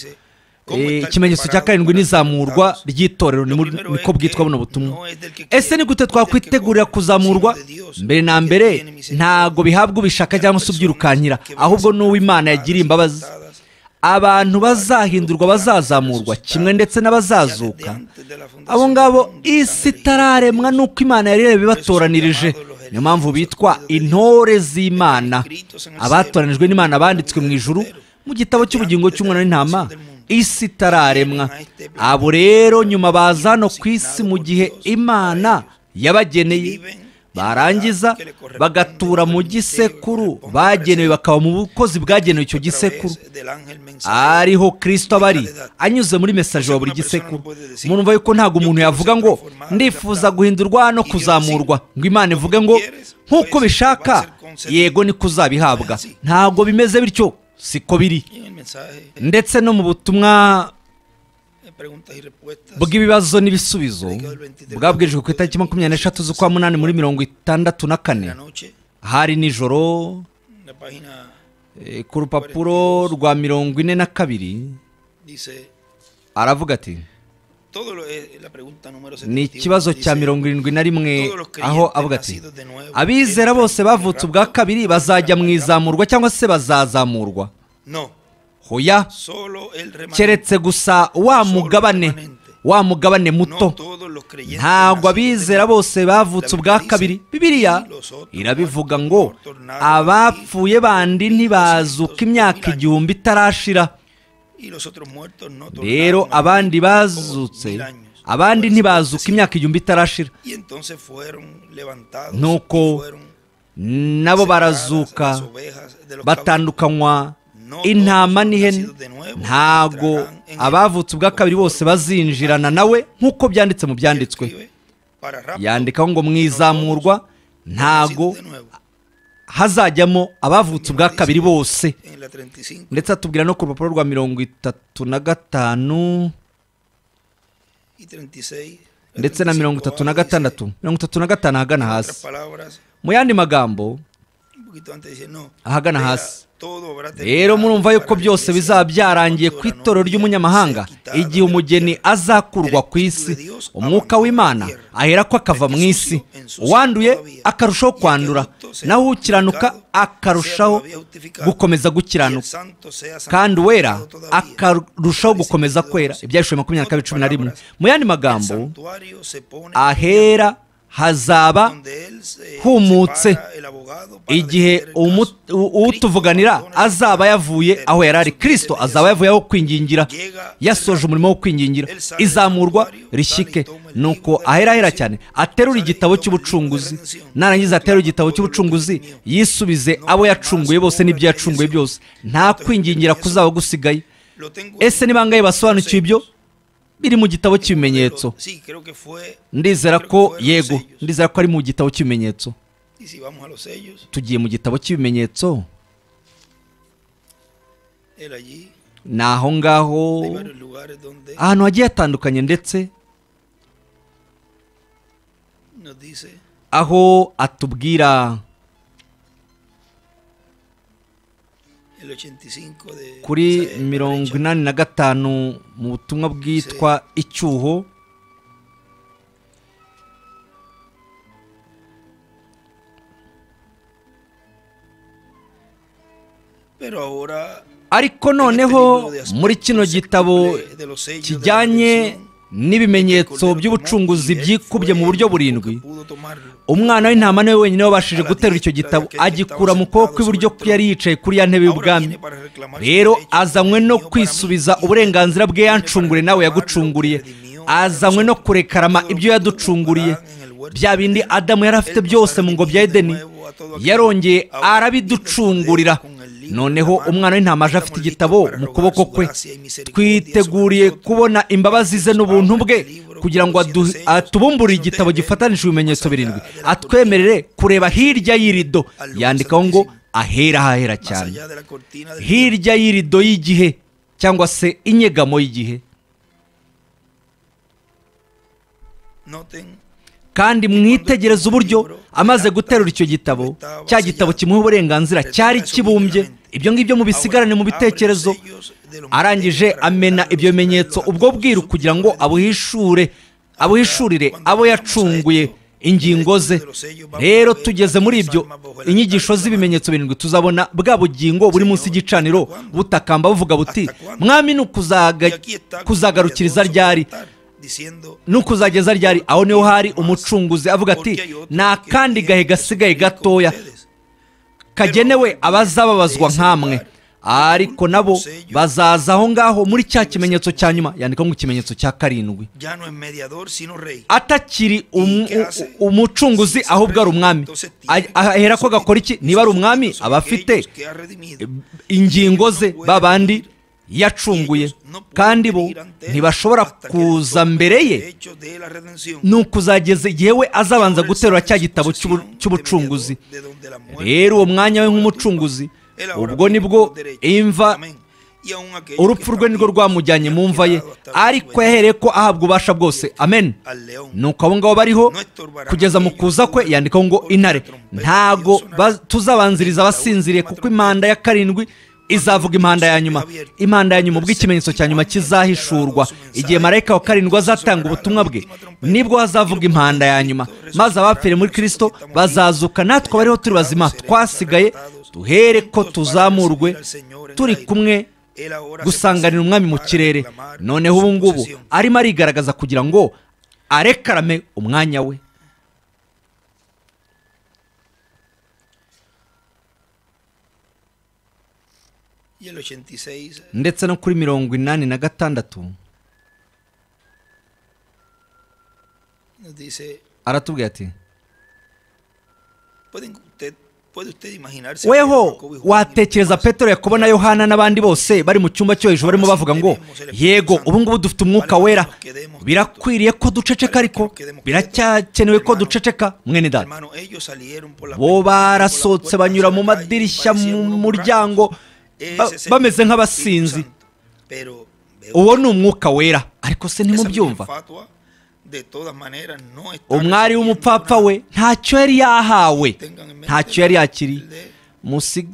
eh, ikimenyetso cya karindwi n'izamurwa ry'itorero ni muri- niko bwitwa buno butumwa ese ni gute twakwitegurira kuzamurwa mbere na mbere ntago bihabwa ubishaka cyangwa se ubyirukankira ahubwo n'uw'imana yagiriye imbabazi abantu bazahindurwa bazazamurwa kimwe ndetse n'abazazuka abo ngabo isi itararemwa n'uko imana yari yarabibatoranirije niyo mpamvu bitwa intore z'imana abatoranijwe n'imana banditswe mu ijuru mu gitabo cy'ubugingo cy'umwana w'intama isi itararemwa abo rero nyuma baza hano ku isi mu gihe imana yabageneye barangiza bagatura mu gisekuru bagenewe bakaba mu bukozi bwagenewe icyo gisekuru ariho kirisito aba ari anyuze muri mesaje wa buri gisekuru umuntu umva yuko ntabwo umuntu yavuga ngo ndifuza guhindurwa no kuzamurwa ngo imana ivuge ngo nk'uko bishaka yego niko uzabihabwa ntabwo bimeze bityo siko biri ndetse no mu butumwa bw'ibibazo n'ibisubizo bwabwirijwe ku itariki makumyabiri n'eshatu z'ukwa munani muri mirongo itandatu na kane hari nijoro eh, ku rupapuro rwa mirongo ine na kabiri aravuga ati ni ikibazo cya mirongo irindwi na rimwe aho avuga ati abizera bose bavutse ubwa kabiri bazajya mu izamurwa cyangwa se bazazamurwa hoya keretse gusa wa mugabane wa mugabane muto ntabwo abizera bose bavutse ubwa kabiri bibiliya irabivuga ngo abapfuye bandi ntibazuka imyaka igihumbi itarashira rero abandi bazutse abandi ntibazuka imyaka igihumbi itarashira Nuko nuko nabo barazuka batandukanywa intama n'ihene ntago abavutse ubwa kabiri bose bazinjirana nawe nk'uko byanditse mu byanditswe yandikaho ngo mwizamurwa ntago hazajyamo abavutse ubwa kabiri bose ndetse atubwira no ku rupapuro rwa mirongo itatu na gatanu ndetse na mirongo itatu na gatandatu mirongo itatu na gatanu ahagana hasi mu yandi magambo ahagana hasi rero murumva yuko byose bizaba byarangiye ku itoro ry'umunyamahanga igihe umugeni azakurwa ku isi umwuka w'imana ahera ko akava mu isi uwanduye akarushaho kwandura naho ukiranuka akarushaho gukomeza gukiranuka kandi uwera akarushaho gukomeza kwera ibyashuri makumyabiri na kabiri cumi na rimwe mu yandi magambo ahera hazaba humutse. humutse igihe igihe umu- u- utuvuganira azaba yavuye aho yari ari kirisito azaba yavuye aho kwingingira yasoje umurimo wo kwingingira izamurwa rishyike nuko aherahera cyane aterura igitabo cy'ubucunguzi narangiza aterura igitabo cy'ubucunguzi yisubize abo yacunguye bose n'ibyo yacunguye byose nta kwingingira kuzaba gusigaye ese ni bangahe basobanukiwe ibyo biri mu gitabo cy'ibimenyetso ndizera ko yego ndizera ko ari mu gitabo cy'ibimenyetso tugiye mu gitabo cy'ibimenyetso ni aho ngaho ahantu hagiye hatandukanye ndetse aho atubwira el 85 de kuri o sea, de mirongo Baricha. inani na gatanu mu butumwa bwitwa icyuho Pero ahora ariko noneho muri kino gitabo kijyanye n'ibimenyetso by'ubucunguzi byikubye mu buryo burindwi umwana w'intama niwe wenyine wabashije guterura icyo gitabo agikura mu kuboko kw'iburyo ko yari yicaye kuri ya ntebe y'ubwami rero azanywe no kwisubiza uburenganzira bwe yancungure nawe yagucunguriye azanywe no kurekarama ibyo yaducunguriye bya bindi adamu yari afite byose mu ngobyi ya edeni yarongeye arabiducungurira noneho umwana w'intama aje afite igitabo mu kuboko kwe twiteguriye kubona imbabazi ze n'ubuntu bwe kugira ngo adu- atubumburire igitabo gifatanije ibimenyetso birindwi atwemerere kureba hirya y'irido yandikaho ngo ahera ahahera cyane hirya hirya y'irido y'igihe cyangwa se inyegamo y'igihe kandi mwitegereze uburyo amaze guterura icyo gitabo cya gitabo kimuha uburenganzira cyari kibumbye ibyo ngibyo mubisigarane mu bitekerezo arangije amena ibyo bimenyetso ubwo bwiru kugira ngo abuhishure abuhishurire abo yacunguye ingingo ze rero tugeze muri ibyo inyigisho z'ibimenyetso birindwi tuzabona bwa bugingo buri munsi y'igicaniro butakamba buvuga buti mwami ni ukuzaga- kuzagarukiriza ryari n'ukuzageza ryari aho niho hari umucunguzi avuga ati nta kandi gahe gasigaye gatoya kagenewe abazababazwa nk'amwe ariko nabo bazaza aho ngaho muri cya kimenyetso cya nyuma yandikaho ngo ikimenyetso cya karindwi atakiri umu- u- umucunguzi ahubwo ari umwami A- ahera ko gakora iki niba ari umwami aba afite ingingo ze babandi yacunguye kandi bo ntibashobora kuza mbere ye ni ukuzageza igihe we azabanza guterura cya gitabo cy'ubu- cy'ubucunguzi rero uwo mwanya we nk'umucunguzi ubwo nibwo imva urupfu rwe nirwo rwamujyanye mu mva ye ariko yahereye ko ahabwa ububasha bwose amen nuko abo ngabo bariho kugeza mu kuza kwe yandikaho ngo intare ntago baz- tuzabanziriza abasinziriye kuko imanda ya karindwi izavuga impanda ya nyuma impanda ya nyuma ubwo ikimenyetso cya nyuma kizahishurwa igihe marayika wa karindwi azatanga ubutumwa bwe nibwo hazavuga impanda ya nyuma maze abapfire muri kirisito bazazuka natwe abariho turi bazima twasigaye duhere ko tuzamurwe turi kumwe gusanganira umwami mu kirere noneho ubu ngubu arimo arigaragaza kugira ngo arekarame umwanya we ndetse no kuri mirongo inani na gatandatu aratubwira ati weho watekereza petero yakobo na yohana n'abandi bose bari mu cyumba cyo hejuru barimo bavuga ngo yego ubu ngubu dufite umwuka wera birakwiriye ko duceceka ariko biracyakenewe ko duceceka mwene data bo barasohotse banyura mu madirishya mu muryango ba- bameze nk'abasinzi uwo ni umwuka wera ariko se ntimubyumva umwari w'umupfapfa we ntacyo yari yahawe ntacyo yari yakiriye Musi-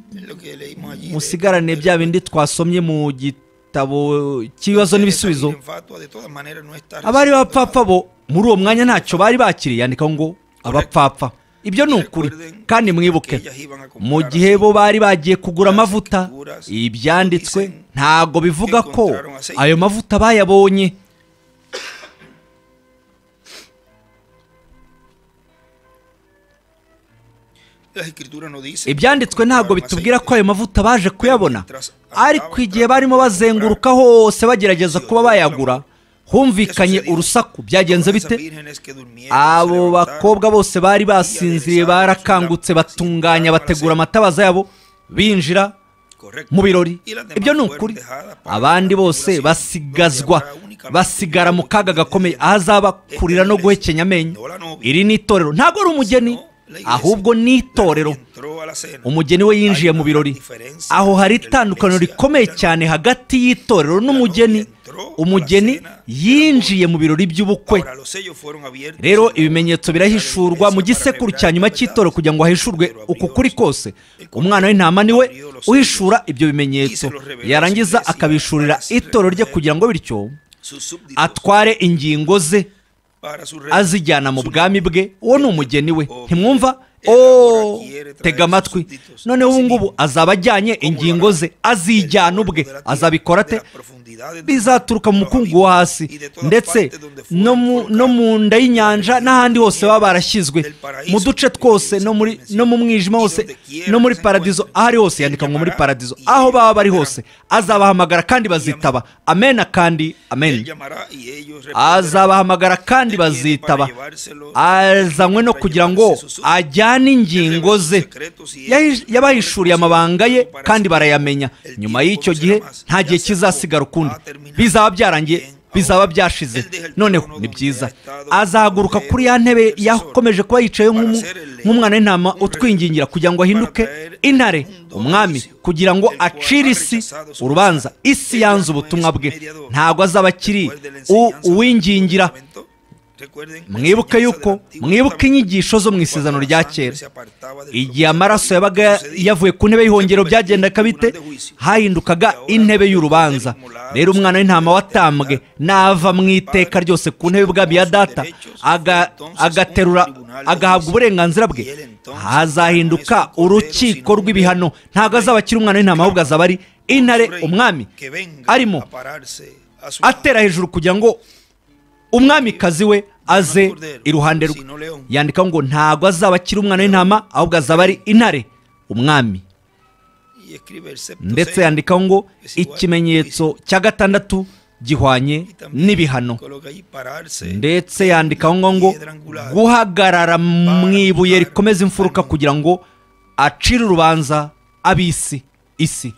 musigarane bya bindi twasomye mu gitabo cy'ibibazo n'ibisubizo abari bapfapfa bo muri uwo mwanya ntacyo bari bakiriye yandikaho ngo abapfapfa ibyo ni ukuri kandi mwibuke mu gihe bo bari bagiye kugura amavuta ibyanditswe ntago bivuga ko ayo mavuta bayabonye ibyanditswe ntabwo bitubwira ko ayo mavuta baje kuyabona ariko igihe barimo bazenguruka hose bagerageza kuba bayagura humvikanye urusaku byagenze bite abo bakobwa bose bari basinziriye barakangutse batunganya bategura amatabaza yabo binjira mu birori ibyo ni ukuri abandi bose basigazwa basigara mu kaga gakomeye ahazaba kurira no guhekenya amenyo iri ni itorero ntabwo ari umugeni ahubwo ni itorero a la cena. umugeni we yinjiye hay mu una birori diferencia aho hari entre la itandukaniro iglesia rikomeye cristiana. cyane hagati y'itorero n'umugeni umugeni yinjiye mu birori by'ubukwe Ahora, los sellos fueron abiertos rero en la- ibimenyetso birahishurwa mu gisekuru cya nyuma cy'itoro kugira ngo hahishurwe uku kuri kose umwana w'intama ni we uhishura ibyo bimenyetso yarangiza akabishurira itoro rye kugira ngo bityo sus súbditos atware ingingo ze para su reino. azijyana mu bwami bwe uwo ni umugeni we ntimwumva o tega amatwi noneho ubu ngubu azaba ajyanye ingingo ze azijyana ubwe azabikora ate bizaturuka mu mukungu wo hasi ndetse no mu- no mu nda y'inyanja n'ahandi hose baba barashyizwe mu duce twose no muri no mu mwijima hose no muri paradizo aho ari hose yandika ngo muri paradizo aho baba bari hose azabahamagara kandi bazitaba amena kandi amen azabahamagara kandi bazitaba azanywe no kugira ngo ajyane ingingo ze Yahi- yabahishuriye amabanga ye kandi barayamenya nyuma y'icyo gihe nta gihe kizasigara ukundi bizaba byarangiye bizaba byashize noneho ni byiza azahaguruka kuri ya ntebe yakomeje kuba yicaye nk'umu- nk'umwana w'intama utwingingira kugira ngo ahinduke intare umwami kugira ngo acire isi urubanza isi yanze ubutumwa bwe ntabwo azaba akiri u- uwingingira mwibuke yuko mwibuke inyigisho zo mu isezerano rya kera igihe amaraso yabaga yavuye ku ntebe y'ihongero byagendaga bite hahindukaga intebe y'urubanza rero umwana w'intama watambwe nava mu iteka ryose ku ntebe y'ubwami ya data aga- agaterura agahabwa uburenganzira bwe hazahinduka urukiko rw'ibihano ntabwo azaba akiri umwana w'intama ahubwo azaba ari intare umwami arimo atera hejuru kugira ngo umwamikazi we aze iruhande rwe yandika ngo ntabwo azaba akiri umwana w'intama ahubwo azaba ari intare umwami ndetse ndetse yandikaho ngo ikimenyetso cya gatandatu gihwanye n'ibihano ndetse yandikaho ngo ngo guhagarara mu ibuye rikomeza imfuruka kugira ngo acire urubanza ab'isi isi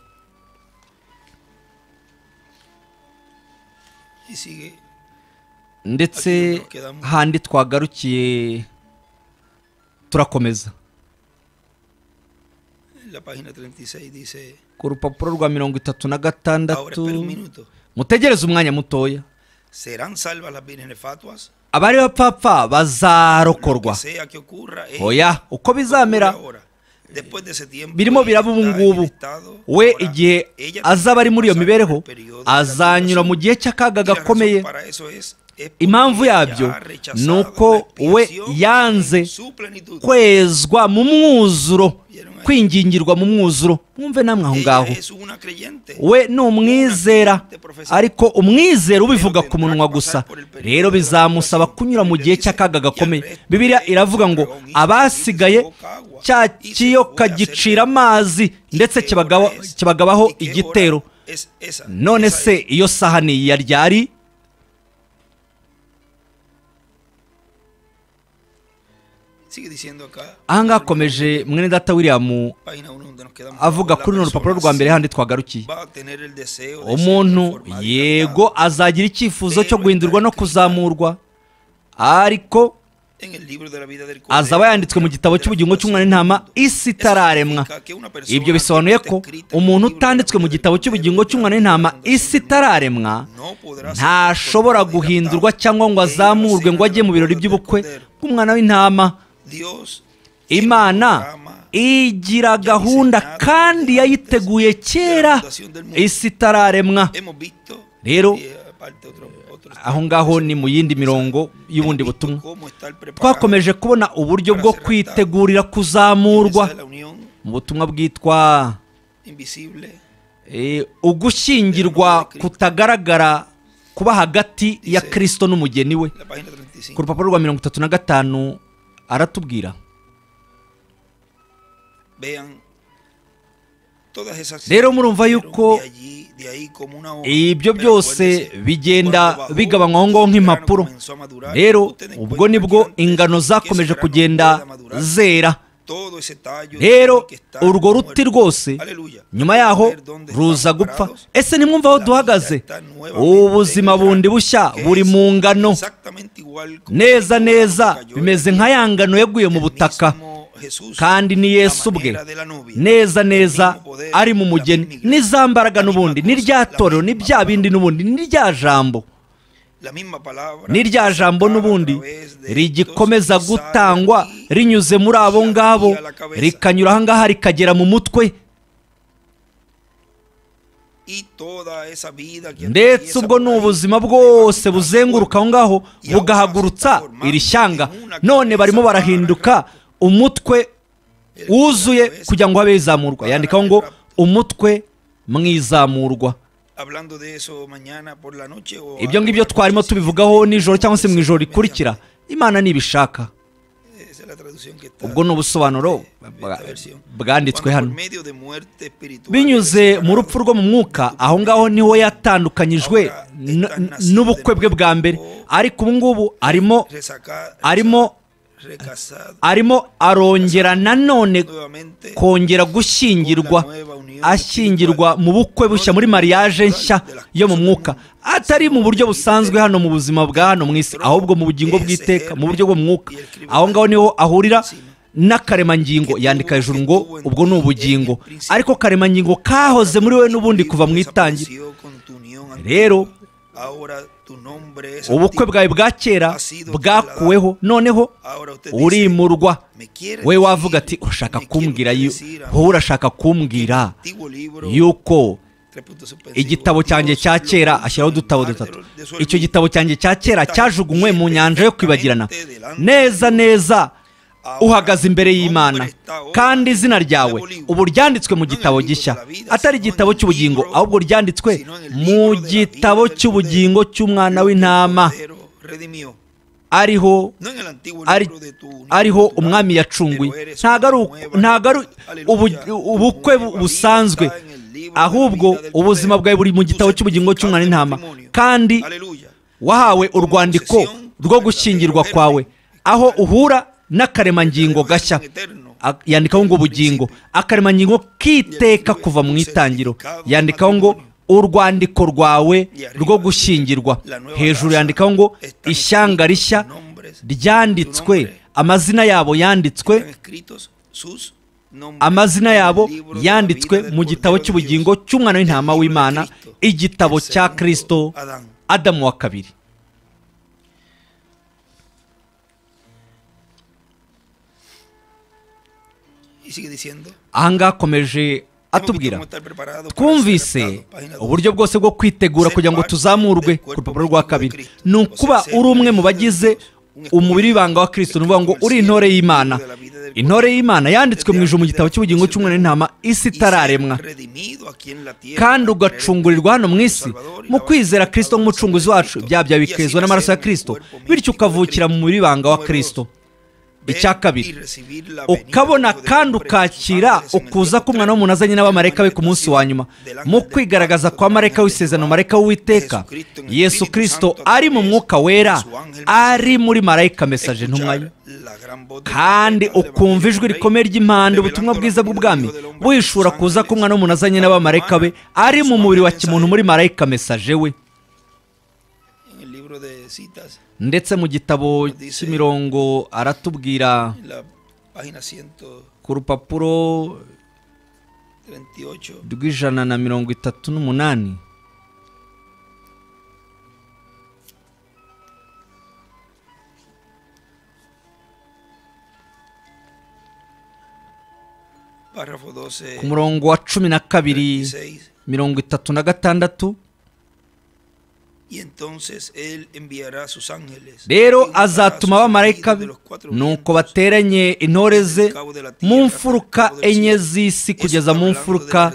ndetse handi twagarukiye turakomeza ku rupapuro rwa mirongo itatu na gatandatu mutegereze umwanya mutoya serán salvas las vírgenes fatuas abari bapfapfa Lo bazarokorwa que sea que ocurra es oya uko bizamera birimo biraba ubu ngubu we igihe azaba ari muri iyo mibereho azanyura mu gihe cy'akaga gakomeye impamvu yabyo ni uko we yanze kwe kwezwa mu mwuzuro kwingingirwa mu mwuzuro mwumve namwe aho ngaho we ni umwizera ariko umwizera ubivuga ku munwa gusa rero bizamusaba kunyura mu gihe cy'akaga gakomeye bibiliya iravuga ngo abasigaye cya kiyoka gicira amazi ndetse kibagaba- kibagabaho igitero none se iyo sahani ya ryari ahangaha akomeje mwene data william avuga kuri runo rupapuro rwa mbere handi twagarukiye umuntu yego azagira icyifuzo cyo guhindurwa no kuzamurwa ariko azaba yanditswe mu gitabo cy'ubugingo cy'umwana w'intama isi itararemwa ibyo bisobanuye ko umuntu utanditswe mu gitabo cy'ubugingo cy'umwana w'intama isi itararemwa ntashobora guhindurwa cyangwa ngo azamurwe ngo ajye mu birori by'ubukwe bw'umwana w'intama imana igira gahunda kandi yayiteguye kera isi itararemwa Rero, rero aho ngaho ni mu yindi mirongo y'ubundi butumwa twakomeje kubona uburyo bwo kwitegurira kuzamurwa mu butumwa bwitwa eh, ugushyingirwa kutagaragara kuba hagati ya kirisito n'umugeni we ku rupapuro rwa mirongo itatu na gatanu aratubwira rero murumva yuko ibyo byose bigenda bigabanywaho ngaho nk'impapuro rero ubwo nibwo ingano zakomeje kugenda zera rero urwo ruti rwose nyuma yaho ruza gupfa ese nimwumva aho duhagaze ubuzima bundi bushya buri mu ngano neza neza bimeze nka ya ngano yaguye mu butaka Jesús, kandi ni yesu ubwe la manera de la novia, neza neza el mismo poder, ari mu la mugeni misma n'izambaraga iglesia, la n'ubundi misma n'irya cosa, la torero misma n'ibya bindi n'ubundi n'irya jambo la misma palabra, n'irya jambo sacar a n'ubundi través de rigikomeza estos que salen gutangwa aquí, rinyuze muri abo ngabo rikanyura aha ngaha rikagera mu mutwe y toda esa vida que ndetse atraviesa ubwo por ni ahí, ubuzima le va bwose quitando buzenguruka aho cuerpo. ngaho bugahagurutsa iri shyanga none barimo barahinduka umutwe El- wuzuye la cabeza. kugira ngo habe izamurwa yandikaho ngo umutwe mwizamurwa Hablando de eso mañana por la noche o ibyo algo ngibyo por la twarimo noche, tubivugaho nijoro cyangwa se mu ijoro mediante- rikurikira imana ntibishaka Esa es la traducción que está ubwo ni ubusobanuro bwa- bwanditswe hano binyuze mu rupfu rwo mu mwuka aho ngaho niho yatandukanyijwe n- n- n'ubukwe bwe bwa mbere ariko ubu ngubu arimo arimo arimo arongera nanone kongera gushyingirwa ashyingirwa mu bukwe bushya muri mariage nshya yo mu mwuka atari mu buryo busanzwe hano mu buzima bwa hano mu isi ahubwo mu bugingo bw'iteka mu buryo bwo mu mwuka aho ngaho niho ahurira n'akaremangingo yandika hejuru ngo ubwo ni ubugingo ariko karemangingo kahoze muri we n'ubundi kuva mu itangira Rero, ubukwe bwawe bwa kera bwakuweho noneho urimurwa we wavuga ati urashaka kumbwira yu- wowe urashaka kumbwira yuko igitabo cyanjye cya kera ashyiraho udutabo dutatu icyo gitabo cyanjye cya kera cyajugunywe mu nyanja yo kwibagirana neza neza uhagaze imbere y'imana kandi izina ryawe ubu ryanditswe mu gitabo gishya atari igitabo cy'ubugingo ahubwo ryanditswe mu gitabo cy'ubugingo cy'umwana w'intama ariho ari- ariho umwami yacunguye ntabwo ari uku- ntabwo ari ubu- ubukwe bu- busanzwe ahubwo ubuzima bwawe buri mu gitabo cy'ubugingo cy'umwana w'intama kandi wahawe urwandiko rwo gushyingirwa kwawe aho uhura n'akaremangingo gashya A- yandikaho ngo ubugingo akaremangingo k'iteka kuva mu itangiro yandikaho ngo urwandiko rwawe rwo gushyingirwa hejuru yandikaho ngo ishyanga rishya ryanditswe amazina yabo yanditswe amazina yabo yanditswe mu gitabo cy'ubugingo cy'umwana w'intama w'imana igitabo cya kirisito adamu wa kabiri aha ngaha akomeje atubwira twumvise uburyo bwose bwo kwitegura kugira ngo tuzamurwe ku rupapuro rwa kabiri ni ukuba uri umwe mu bagize umubiri w'ibanga wa kirisito ni ukuvuga ngo uri intore y'imana intore y'imana yanditswe mu ijoro mu gitabo cy'ubugingo cy'umwana w'intama isi itararemwa kandi ugacungurirwa hano mu isi mu kwizera kirisito nk'umucunguzi wacu ibyaha byawe bikezwa n'amaraso ya kirisito bityo ukavukira mu mubiri w'ibanga wa kirisito icya kabiri ukabona kandi ukakira ukuza k'umwana w'umuntu azanye n'abamarayika be ku munsi wa nyuma mu kwigaragaza kwa marayika w'isezerano marayika w'uwiteka yesu kirisito ari mu mwuka wera ari muri marayika mesaje ntumwa ye. kandi ukumva ijwi rikomeye ry'impande ubutumwa bwiza bw'ubwami wishura kuza k'umwana w'umuntu azanye n'abamarayika be ari mu mubiri wa kimuntu muri marayika mesaje we ndetse mu gitabo cy'imirongo aratubwira ku rupapuro rw'ijana na mirongo itatu n'umunani ku murongo wa cumi na kabiri mirongo itatu na gatandatu Y entonces él enviará sus ángeles. rero azatuma abamarayika be nuko bateranye intore ze mu mfuruka enye z'isi kugeza mu mfuruka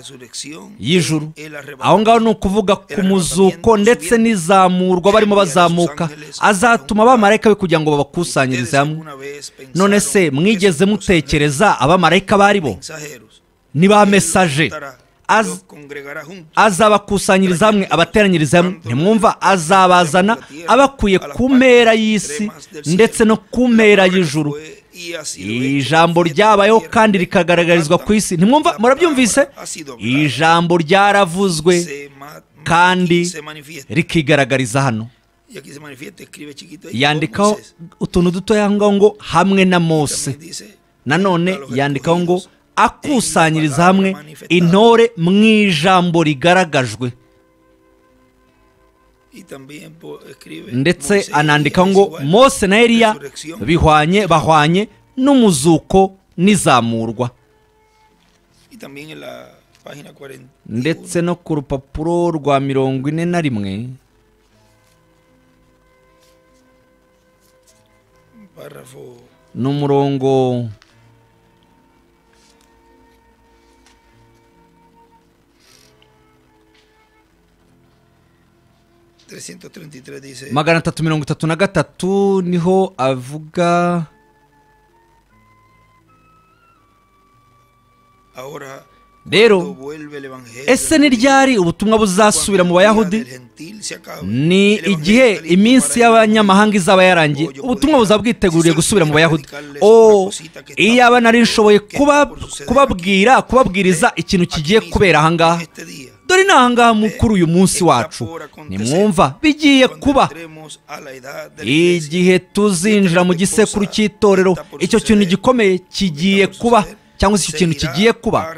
y'ijuru aho ngaho ni ukuvuga ku muzuko ndetse n'izamurwa barimo bazamuka azatuma abamarayika be kugira ngo babakusanyirize hamwe none se mwigeze mutekereza abamarayika bari bo ni ba mesaje Az- azabakusanyiriza hamwe abateranyiriza hamwe ntimwumva azabazana abakuye ku mpera y'isi ndetse no ku mpera y'ijuru ijambo ryabayeho kandi rikagaragarizwa ku isi ntimwumva murabyumvise ijambo ryaravuzwe kandi rikigaragariza hano yandikaho utuntu dutoya aho ngaho ngo hamwe na mose nanone yandikaho ngo akusanyiriza hamwe intore mu ijambo rigaragajwe y también po- escribe ndetse Moisés y anandika Elías ngo igual. mose na eliya Resurrección. bihwanye bahwanye n'umuzuko n'izamurwa y también en la página 40 ndetse no ku rupapuro rwa mirongo ine na rimwe párrafo ni umurongo dice magana atatu mirongo itatu na gatatu niho avuga ahora cuando rero vuelve el evangelio ese ni ryari ubutumwa buzasubira mu bayahudi ni igihe iminsi y'abanyamahanga izaba yarangiye ubutumwa buzabwiteguriye gusubira mu bayahudi o iyaba nari nshoboye kuba- kubabwira kubabwiriza ikintu kigiye kubera ahangaha dore ni ahangaha mu- kuri uyu munsi wacu nimwumva bigiye kuba igihe tuzinjira mu gisekuru cy'itorero icyo kintu gikomeye kigiye kuba cyangwa se icyo kintu kigiye kuba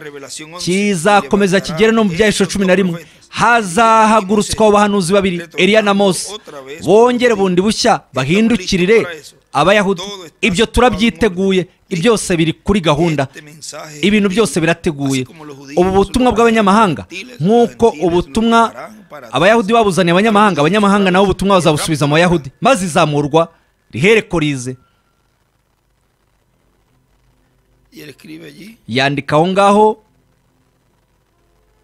kizakomeza kigere no mu byahisho cumi na rimwe hazahagurutswa abahanuzi babiri eliya na mose bongere bundi bushya bahindukirire abayahudi ibyo turabyiteguye byose biri kuri gahunda ibintu byose birateguye ubu butumwa bw'abanyamahanga nk'uko ubutumwa abayahudi babuzaniye abanyamahanga abanyamahanga nabo ubutumwa bazabusubiza mu bayahudi maze izamurwa rihereko rize y él escribe allí yandika aho ngaho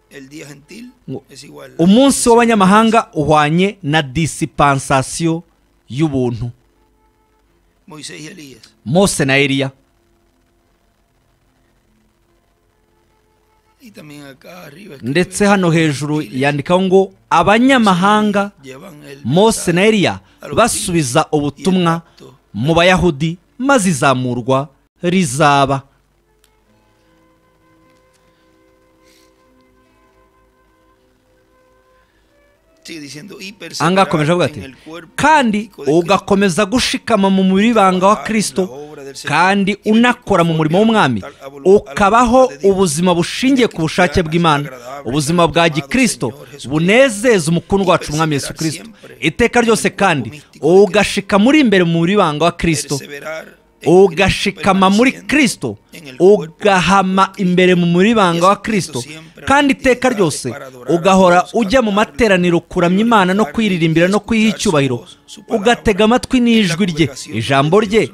el día gentil ngo, es igual umunsi w'abanyamahanga uhwanye na disipansasiyo y'ubuntu Moisés y Elías mose na eliya y también acá arriba escribe, ndetse hano hejuru yandikaho ngo abanyamahanga llevan el mose na mensaje eliya basubiza ubutumwa mu bayahudi maze izamurwa rizaba sigue diciendo y Anga akomeje avuga perseverar en ati el cuerpo kandi físico de Cristo, ugakomeza gushikama mu muribanga wa kristo kandi unakora mu murimo w'umwami ukabaho ubuzima bushingiye ku bushake bw'imana ubuzima bwa gikristo bunezeza umukungu wacu umwami yesu kristo iteka ryose kandi ugashika muri imbere mu muribanga wa kristo perseverar en ugashikama Cristo, muri permaneciendo kristo en el cuerpo ugahama imbere mu muribanga wa kristo kandi iteka ryose ugahora ujya mu materaniro kuramya imana no kwiririmbira no kwiha icyubahiro ugatega amatwi n'ijwi rye ijambo rye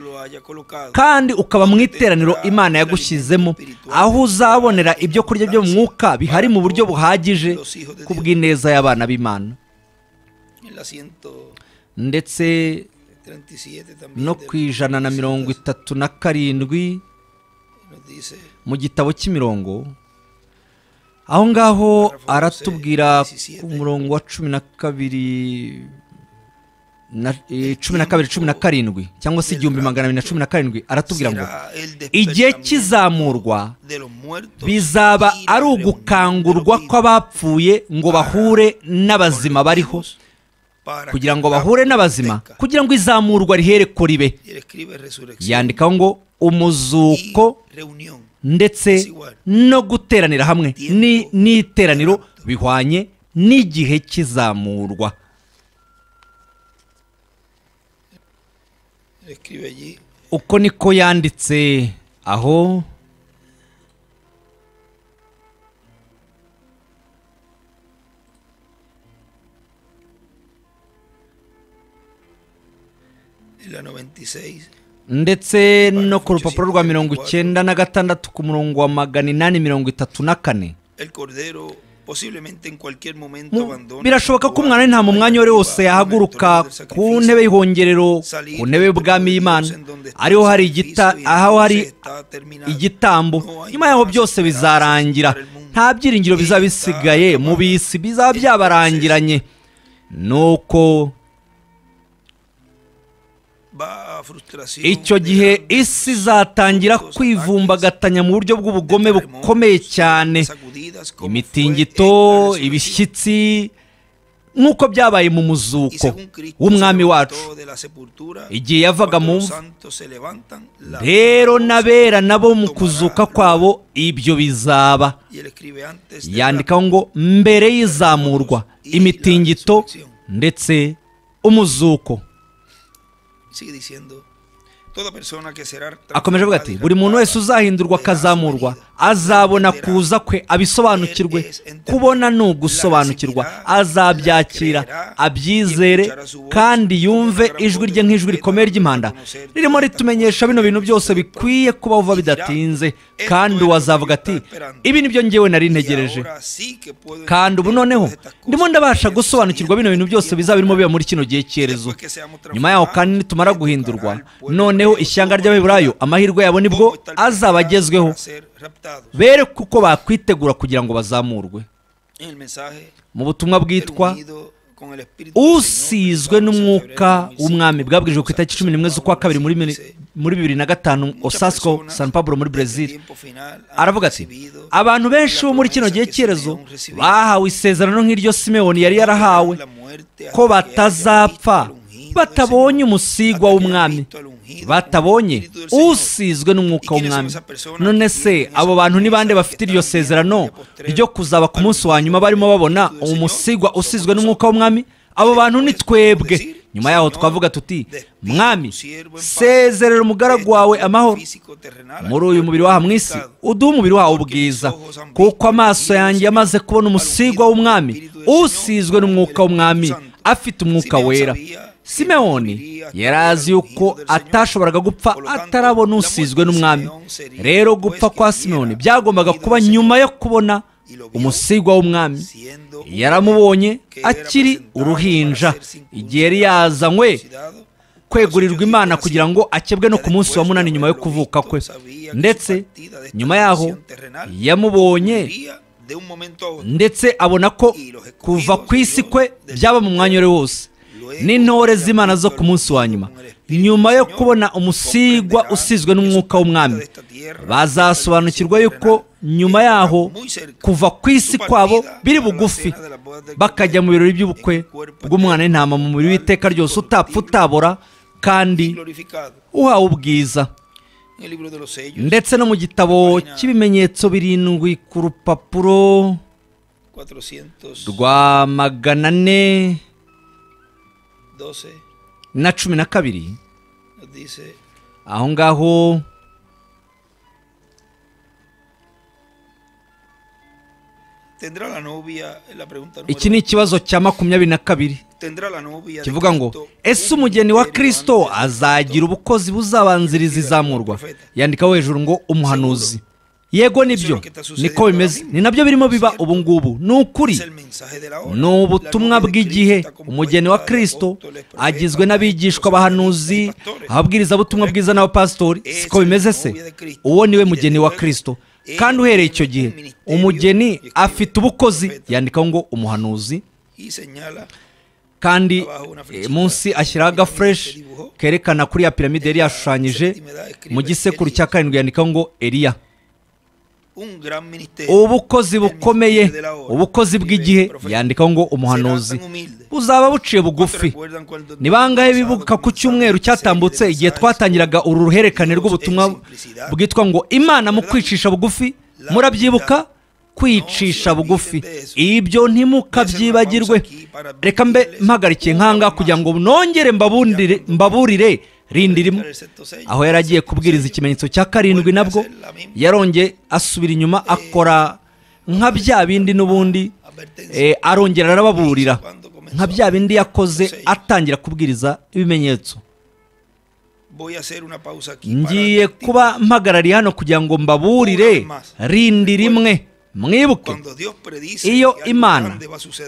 kandi ukaba mu iteraniro imana yagushyizemo aho uzabonera ibyo kurya byo mu mwuka bihari mu buryo buhagije ku bw'ineza y'abana b'imana en la 137 ndetse también no de ku ijana na mirongo itatu na karindwi nos dice mu gitabo cy'imirongo aho ngaho aratubwira ku murongo wa cumi na kabiri na eh, cumi na kabiri cumi na karindwi cyangwa se igihumbi magana abiri na cumi na karindwi aratubwira ngo será el igihe despertamiento cy'izamurwa de los muertos bizaba y la ari reunión de los ugukangurwa vivos kw'abapfuye ngo bahure con los n'abazima bariho vivos para kugira que ngo bahure n'abazima acontezca. kugira ngo izamurwa rihereko ribe Y él escribe resurrección yandikaho ngo y umuzuko reunión ndetse no guteranira hamwe ni n'iteraniro bihwanye n'igihe cy'izamurwa Él escribe allí uko niko yanditse aho en la 96 ndetse no ku rupapuro rwa mirongo icyenda na gatandatu ku murongo wa magana inani mirongo itatu na kane el cordero posiblemente en cualquier momento Mu- abandona birashoboka ko umwana nta mu mwanya wari wose yahaguruka ku ntebe y'ihongerero ku ntebe y'ubwami y'imana ariho hari igita aho hari igitambo nyuma yaho byose bizarangira nta byiringiro bizaba bisigaye mu bisi bizaba byabarangiranye nuko icyo gihe isi izatangira kwivumbagatanya mu buryo bw'ubugome bukomeye cyane imitingito ibishyitsi nk'uko byabaye mu muzuko w'umwami wacu igihe yavaga mu mva rero n'abera nabo mu kuzuka kwabo ibyo bizaba yandikaho ngo mbere y'izamurwa imitingito ndetse umuzuko akomeje avuga ati buri muntu wese uzahindurwa akazamurwa azabona kuza kwe abisobanukirwe kubona ni ugusobanukirwa azabyakira abyizere kandi yumve ijwi rye nk'ijwi rikomeye ry'impanda ririmo ritumenyesha bino bintu byose bikwiye kubaho vuba bidatinze kandi uwazavuga ati ibi nibyo ngewe nari ntegereje kandi ubu noneho ndimo ndabasha gusobanukirwa bino bintu byose bizaba birimo biba muri kino gihe cyerezo nyuma yaho kandi nitumara guhindurwa noneho ishyanga ry'abaheburayo amahirwe yabo nibwo azaba agezweho bere kuko bakwitegura kugira ngo bazamurwe mu butumwa bwitwa usizwe n'umwuka w'umwami bwabwirijwe ku itariki cumi n'imwe z'ukwa kabiri muri mili- muri bibiri na gatanu osasco san pablo muri brezil aravuga ati abantu benshi bo muri kino gihe cyerezo bahawe isezerano nk'iryo simewoni yari yarahawe ko batazapfa batabonye umusigwa w'umwami batabonye usizwe n'umwuka w'umwami none se abo bantu ni bande bafite iryo sezerano ryo kuzaba ku munsi wa nyuma barimo babona umusigwa usizwe n'umwuka w'umwami abo bantu ni twebwe nyuma yaho twavuga tuti mwami sezerera umugaragu wawe amahoro muri uyu mubiri waha mu isi uduhe umubiri wawe ubwiza kuko amaso yanjye yamaze kubona umusigwa w'umwami usizwe n'umwuka w'umwami afite umwuka wera simeoni yari azi yuko atashoboraga gupfa atarabona usizwe n'umwami rero gupfa kwa simeoni byagombaga kuba nyuma yo kubona umusigwa w'umwami yaramubonye akiri uruhinja igihe yari yazanywe kwegurirwa imana kugira ngo akebwe no ku munsi wa munani nyuma yo kuvuka kwe ndetse nyuma yaho yamubonye ndetse abona ko kuva ku isi kwe byaba mu mwanya uri wose n'intore z'imana zo ku munsi wa nyuma nyuma yo kubona umusigwa usizwe n'umwuka w'umwami bazasobanukirwa yuko nyuma yaho kuva ku isi kwabo biri bugufi bakajya mu birori by'ubukwe bw'umwana w'intama mu mubiri w'iteka ryose utapfa utabora kandi uhawe ubwiza ndetse no mu gitabo cy'ibimenyetso birindwi ku rupapuro rwa magana ane na cumi na kabiri aho ngaho iki ni ikibazo cya makumyabiri na kabiri kivuga ngo ese umugeni wa kirisito azagira ubukozi buzabanziriza izamurwa yandikaho hejuru ngo umuhanuzi yego nibyo niko bimeze ni nabyo birimo biba ubu ngubu ni ukuri ni ubutumwa bw'igihe umugeni wa kirisito agizwe n'abigishwa abahanuzi ababwiriza butumwa bwiza n'abapasitori siko bimeze se uwo niwe mugeni wa kirisito kandi uhereye icyo gihe umugeni afite ubukozi yandikaho ngo umuhanuzi kandi eh, munsi ashyiraho agafureshi kerekana kuri ya piramide yari yashushanyije mu gisekuru cya karindwi yandikaho ngo eriya ubukozi bukomeye ubukozi bw'igihe yandikaho ngo umuhanuzi buzaba buciye bugufi ni bangahe bibuka ku cyumweru cyatambutse igihe twatangiraga uru ruhererekane rw'ubutumwa bwitwa ngo imana mu kwicisha bugufi murabyibuka kwicisha bugufi ibyo ntimukabyibagirwe reka mbe mpagarikiye nkanga kugira ngo nongere mbabundire- mbaburire rindirimo aho yari agiye kubwiriza ikimenyetso cya karindwi nabwo yarongeye asubira inyuma akora nka bya bindi n'ubundi eh, arongera arababurira nka bya bindi yakoze atangira kubwiriza ibimenyetso ngiye kuba mpagarariye hano kugira ngo mbaburire rindi rimwe mwibuke iyo imana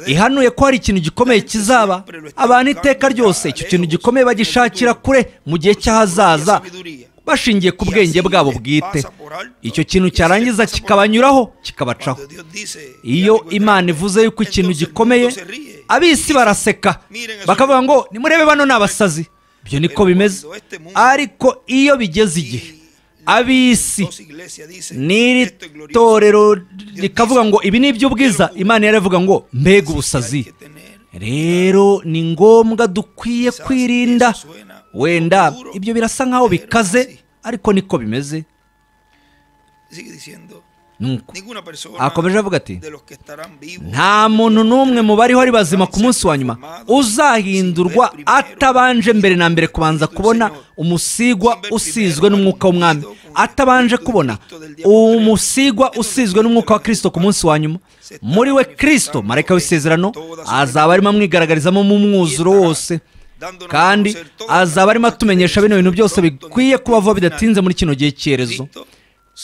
ihanuye ko hari ikintu gikomeye kizaba abantu iteka ryose icyo kintu gikomeye bagishakira kure mu gihe cy'ahazaza bashingiye ku bwenge bwabo bwite icyo kintu cyarangiza kikabanyuraho kikabacaho iyo imana ivuze yuko ikintu gikomeye ab'isi baraseka bakavuga ngo nimurebe bano ni abasazi ibyo niko bimeze ariko iyo bigeze igihe ab'isi n'iri torero rikavuga ngo ibi ni iby'ubwiza imana yaravuga ngo mbega ubusazi rero ni ngombwa dukwiye Quizás kwirinda eso suena un wenda poco duro, ibyo birasa nk'aho pero bikaze así. ariko niko bimeze Sigue diciendo, nuko ninguna persona akomeje avuga ati de los que estarán vivos nta muntu n'umwe mu bariho ari bazima ku munsi wa nyuma uzahindurwa atabanje mbere na mbere kubanza kubona umusigwa usizwe n'umwuka w'umwami atabanje kubona umusigwa usizwe n'umwuka wa kirisito ku munsi wa nyuma muri we kirisito marayika w'isezerano azaba arimo amwigaragarizamo mu mwuzuro wose dándonos a kandi conocer todas las azaba arimo atumenyesha bino bintu byose características del bikwiye kubaho final. bidatinze muri kino gihe cyerezo Cristo,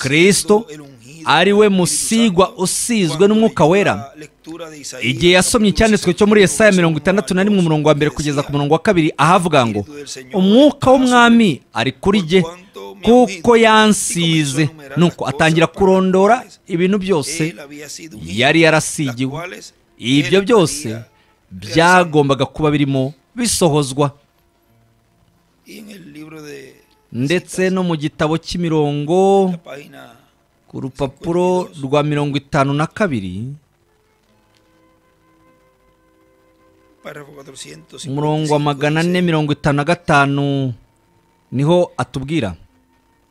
Cristo siendo el ungido ari we del Espíritu musigwa Santo, usizwe cuando n'Umwuka leyó wera. la lectura de Isaías, igihe yasomye capítulo icyanditswe cyo muri 61, Yesaya mirongo verso itandatu na rimwe uno, umurongo wa mbere kugeza ku decía, murongo wa kabiri ahavuga ngo umwuka w'umwami ari kuri jye kuko yansize nuko atangira kurondora ibintu byose él había sido ungido, yari las yarasigiwe cuales ibyo él byose había realizado. byagombaga kuba birimo bisohozwa Y en el libro de ndetse citas, no mu gitabo cy'imirongo la página ku rupapuro rwa mirongo itanu na kabiri párrafo 455, umurongo wa magana ane dice, mirongo itanu na gatanu niho atubwira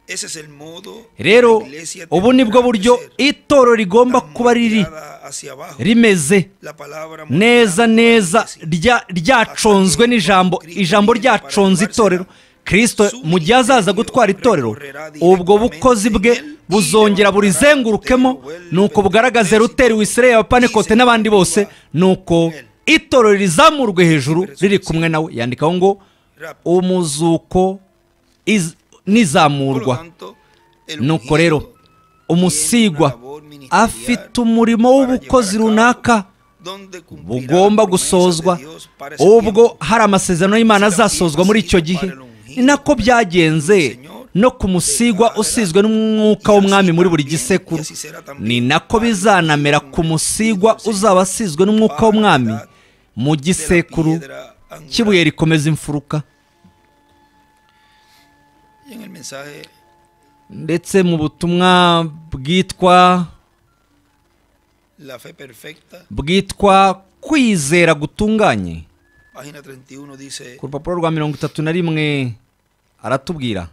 Ese es el modo rero la iglesia ubu ni bwo tendrá buryo que ser itoro rigomba tan kuba riri moldeada hacia abajo. rimeze La palabra neza moldeada neza hacia abajo. rya- ryaconzwe n'ijambo ijambo ryaconze itorero kirisito mu gihe azaza gutwara itorero ubwo bukozi bwe buzongera burizengurukemo nuko bugaragaze ruteri wisireye abapanekote n'abandi bose nuko itorero rizamurwe hejuru riri kumwe nawe yandikaho ngo Rápido. umuzuko iz- Por lo n'izamurwa tanto, el nuko ungido rero umusigwa afite umurimo w'ubukozi runaka donde cumplirá las bugomba promesas gusozwa de Dios para ese ubwo tiempo. hari amasezerano y'imana azasozwa muri icyo gihe ni nako byagenze no ku musigwa usizwe n'umwuka w'umwami muri buri gisekuru ni nako bizanamera ku musigwa uzaba asizwe n'umwuka w'umwami mu De la gisekuru piedra angular. cy'ibuye rikomeza imfuruka Y en el mensaje ndetse mu butumwa bwitwa La fe perfecta, bwitwa kwizera gutunganye página 31 dice, ku rupapuro rwa mirongo itatu na rimwe aratubwira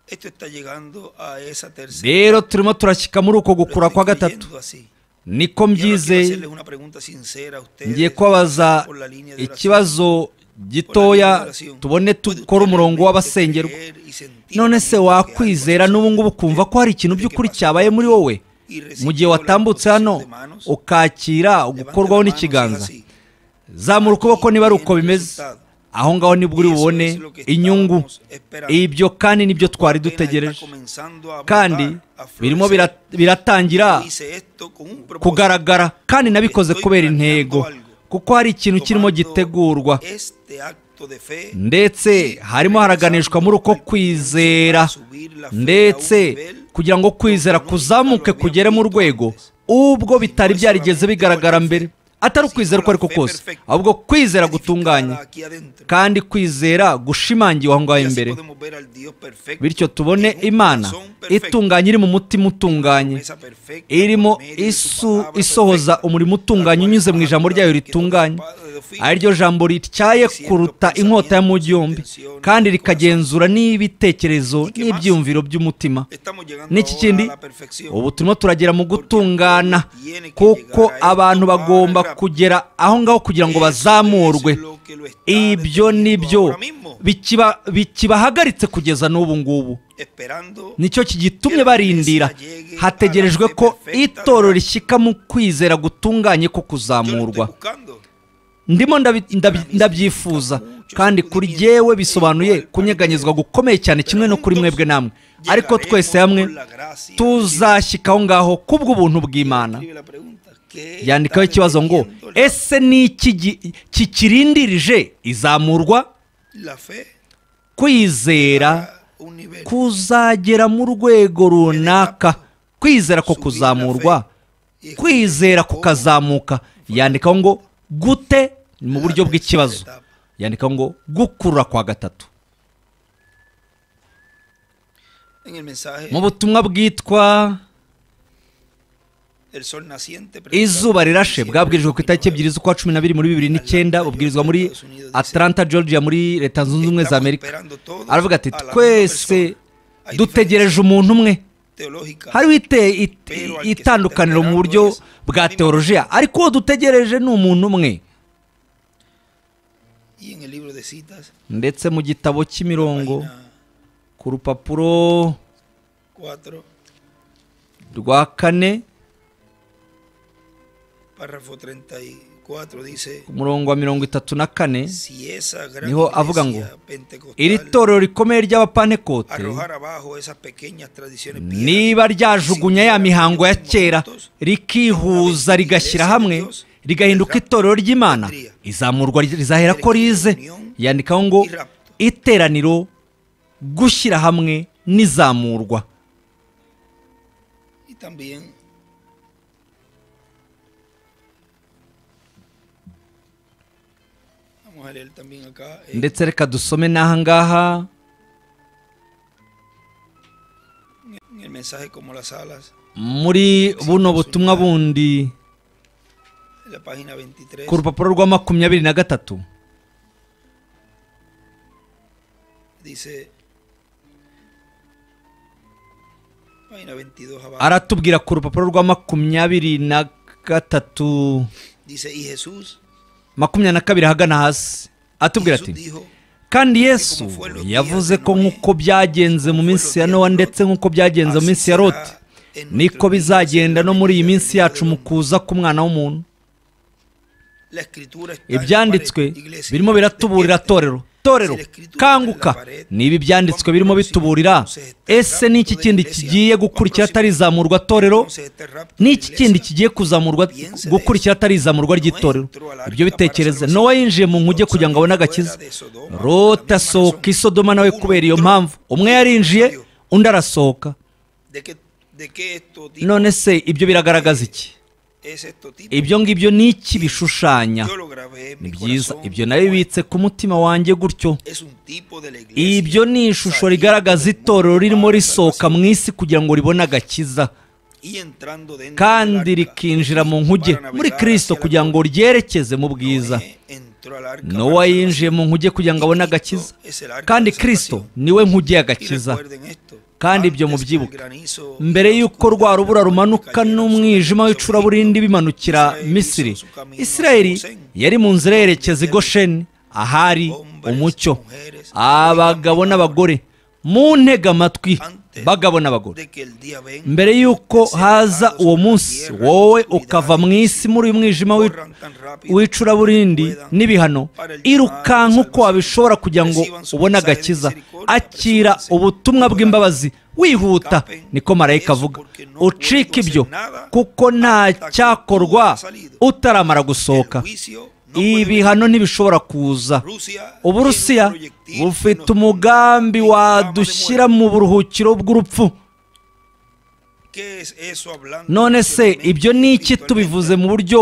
esto está llegando a esa tercera. rero turimo turashyika muri uko Lo gukura estoy kwa gatatu creyendo así. niko Y ahora quiero mbyizeye hacerles una pregunta sincera a ustedes ngiye kubabaza por la línea de oración. ikibazo gitoya tubone dukora umurongo w'abasengerwa none se wakwizera n'ubu ngubu ukumva ko hari ikintu by'ukuri cyabaye muri wowe mu gihe watambutse hano ukakira gukorwaho n'ikiganza zamura ukuboko niba ari uko bimeze aho ngaho nibwo uri bubone inyungu ibyo kandi nibyo twari dutegereje kandi birimo bira- biratangira kugaragara kandi nabikoze kubera intego kuko hari ikintu kirimo gitegurwa ndetse harimo haraganishwa muri uko kwizera ndetse kugira ngo kwizera kuzamuke kugere mu rwego ubwo bitari byarigeze bigaragara mbere atari ukwizera uko ariko kose ahubwo kwizera gutunganye kandi kwizera gushimangiwe aho ngaho imbere bityo tubone imana itunganye iri mu mutima utunganye irimo isu isohoza umurimo utunganye unyuze mu ijambo ryayo ritunganye ari ryo jambo rityaye kuruta inkota y'amujyi yombi kandi rikagenzura n'ibitekerezo n'ibyiyumviro by'umutima n'iki kindi ubu turimo turagera mu gutungana kuko abantu bagomba kugera aho ngaho kugira ngo bazamurwe ibyo nibyo bikiba- bikibahagaritse kugeza n'ubu ngubu nicyo kigitumye barindira hategerejwe ko itoro rishyika mu kwizera gutunganye ko kuzamurwa ndimo ndabi- ndabi- ndabyifuza kandi kuri jyewe bisobanuye kunyeganyezwa gukomeye cyane kimwe no kuri mwebwe namwe ariko twese hamwe tuzashyika aho ngaho kubw'ubuntu bw'imana yandikaho ikibazo ngo ese ni iki gi- kikirindirije izamurwa kwizera kuzagera mu rwego runaka kwizera ko kuzamurwa kwizera kukazamuka yandikaho ngo gute ni mu buryo bw'ikibazo yandikaho ngo gukurura kwa gatatu en el mensaje, mu butumwa bwitwa el sol naciente. predicado izuba en rirashe diciembre bwabwirijwe ku itariki 2009. ebyiri z'ukwa cumi na bibiri muri bibiri n'icyenda bubwirizwa muri atlanta georgia muri leta zunze ubumwe za amerika aravuga ati twese dutegereje umuntu umwe teológica hariho ite- it- itandukaniro mu buryo bwa teolojiya ariko uwo dutegereje ni umuntu umwe y en el libro de citas ndetse mu gitabo cy'imirongo página ku rupapuro 4 rwa kane párrafo 34 dice ku murongo wa mirongo itatu na kane si esa gran Niho avuga iglesia ngo, iri pentecostal torero rikomeye ry'abapantekote arrojar abajo esas pequeñas tradiciones niba ryajugunya ya mihango ya kera rikihuza rigashyira hamwe rigahinduka itorero ry'imana izamurwa rizahera ko rize yandikaho ngo iteraniro gushyira hamwe n'izamurwa y también vamos a leer también acá eh, ndetse reka dusome n'aha ngaha en el mensaje como las alas muri buno butumwa bundi en la página 23 ku rupapuro rwa makumyabiri na gatatu dice página 22 abajo aratubwira ku rupapuro rwa makumyabiri na gatatu dice y Jesús makumyabiri na kabiri ahagana hasi atubwira Jesús ati dijo kandi yesu yavuze ko nk'uko byagenze mu minsi ya nowa ndetse nk'uko byagenze mu minsi ya roti niko bizagenda no muri iyi minsi yacu mu kuza k'umwana w'umuntu la escritura está en la ibyanditswe pared, iglesia, birimo biratuburira despierta. torero torero kanguka niba ibyanditswe birimo bituburira ese ni iki kindi kigiye gukurikira atarizamurwa torero Entonces, este rapto ni de iki iglesia kindi kigiye kuzamurwa gukurikira atari izamurwa ry'itorero ibyo bitekereza nowa yinjiye mu nkuge kugira ngo abone agakiza rota asohoka i sodoma nawe kubera iyo mpamvu umwe yarinjiye undi arasohoka de que, de que esto tipo none se ibyo biragaragaza iki es esto tipo ibyo ngibyo ni iki bishushanya yo lo grabé en ni mi byiza corazón, ibyo nabibitse ku mutima wanjye gutyo es un tipo de la iglesia ibyo ni ishusho saliendo rigaragaza del mundo itorero para ririmo la risohoka salvación mu isi kugira ngo ribone agakiza y entrando dentro kandi del arca rikinjira de mu Cristo nkuge para navegar muri hacia kristo la kugira ngo gloria. ryerekeze mu bwiza Noé entró al arca nowa para yinjiye mu nkuge kugira ngo abone agakiza kandi kristo niwe nkuge y'agakiza kandi ibyo mubyibuke. mbere y'uko rwa rubura rumanuka n'umwijima w'icuraburindi bimanukira misiri isirayeli yari mu nzira yerekeza i gosheni ahari umucyo abagabo n'abagore mu ntega amatwi bagabo n'abagore mbere y'uko haza uwo munsi wowe ukava mu isi muri uyu mwijima w'i- w'icuraburindi n'ibihano irukanka uko wabishobora kugira ngo ubone agakiza akira ubutumwa bw'imbabazi wihuta niko marayika avuga ucika ibyo kuko nta cyakorwa utaramara gusohoka ibihano ntibishobora kuza uburusiya bufite umugambi wadushyira mu buruhukiro bw'urupfu none se ibyo ni iki tubivuze mu buryo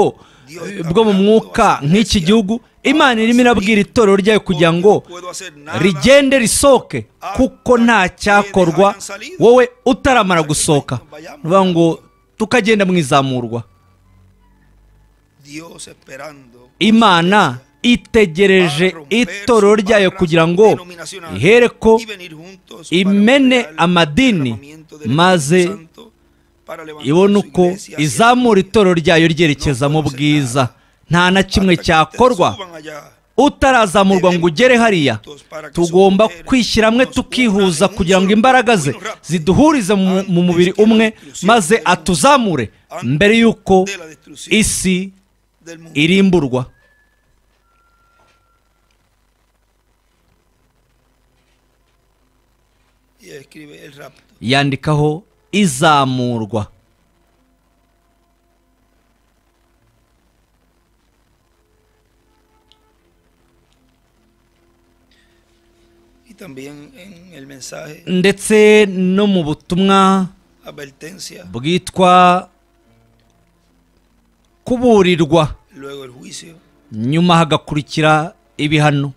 eh, bwo mu mwuka nk'iki gihugu imana irimo irabwira itorero ryayo kugira ngo rigende risohoke kuko nta cyakorwa wowe utaramara gusohoka ni ukuvuga ngo tukagenda mu izamurwa imana itegereje itorero ryayo kugira ngo ihereko imene amadini maze ibona uko izamura itorero ryayo ryerekeza mu bwiza nta na kimwe cyakorwa utarazamurwa ngo ugere hariya tugomba kwishyira hamwe tukihuza kugira ngo imbaraga ze ziduhurize mu- mu mubiri umwe maze atuzamure mbere y'uko isi irimburwa yandikaho izamurwa y también en el mensaje ndetse no mu butumwa advertencia bwitwa kuburirwa luego el juicio nyuma hagakurikira ibihano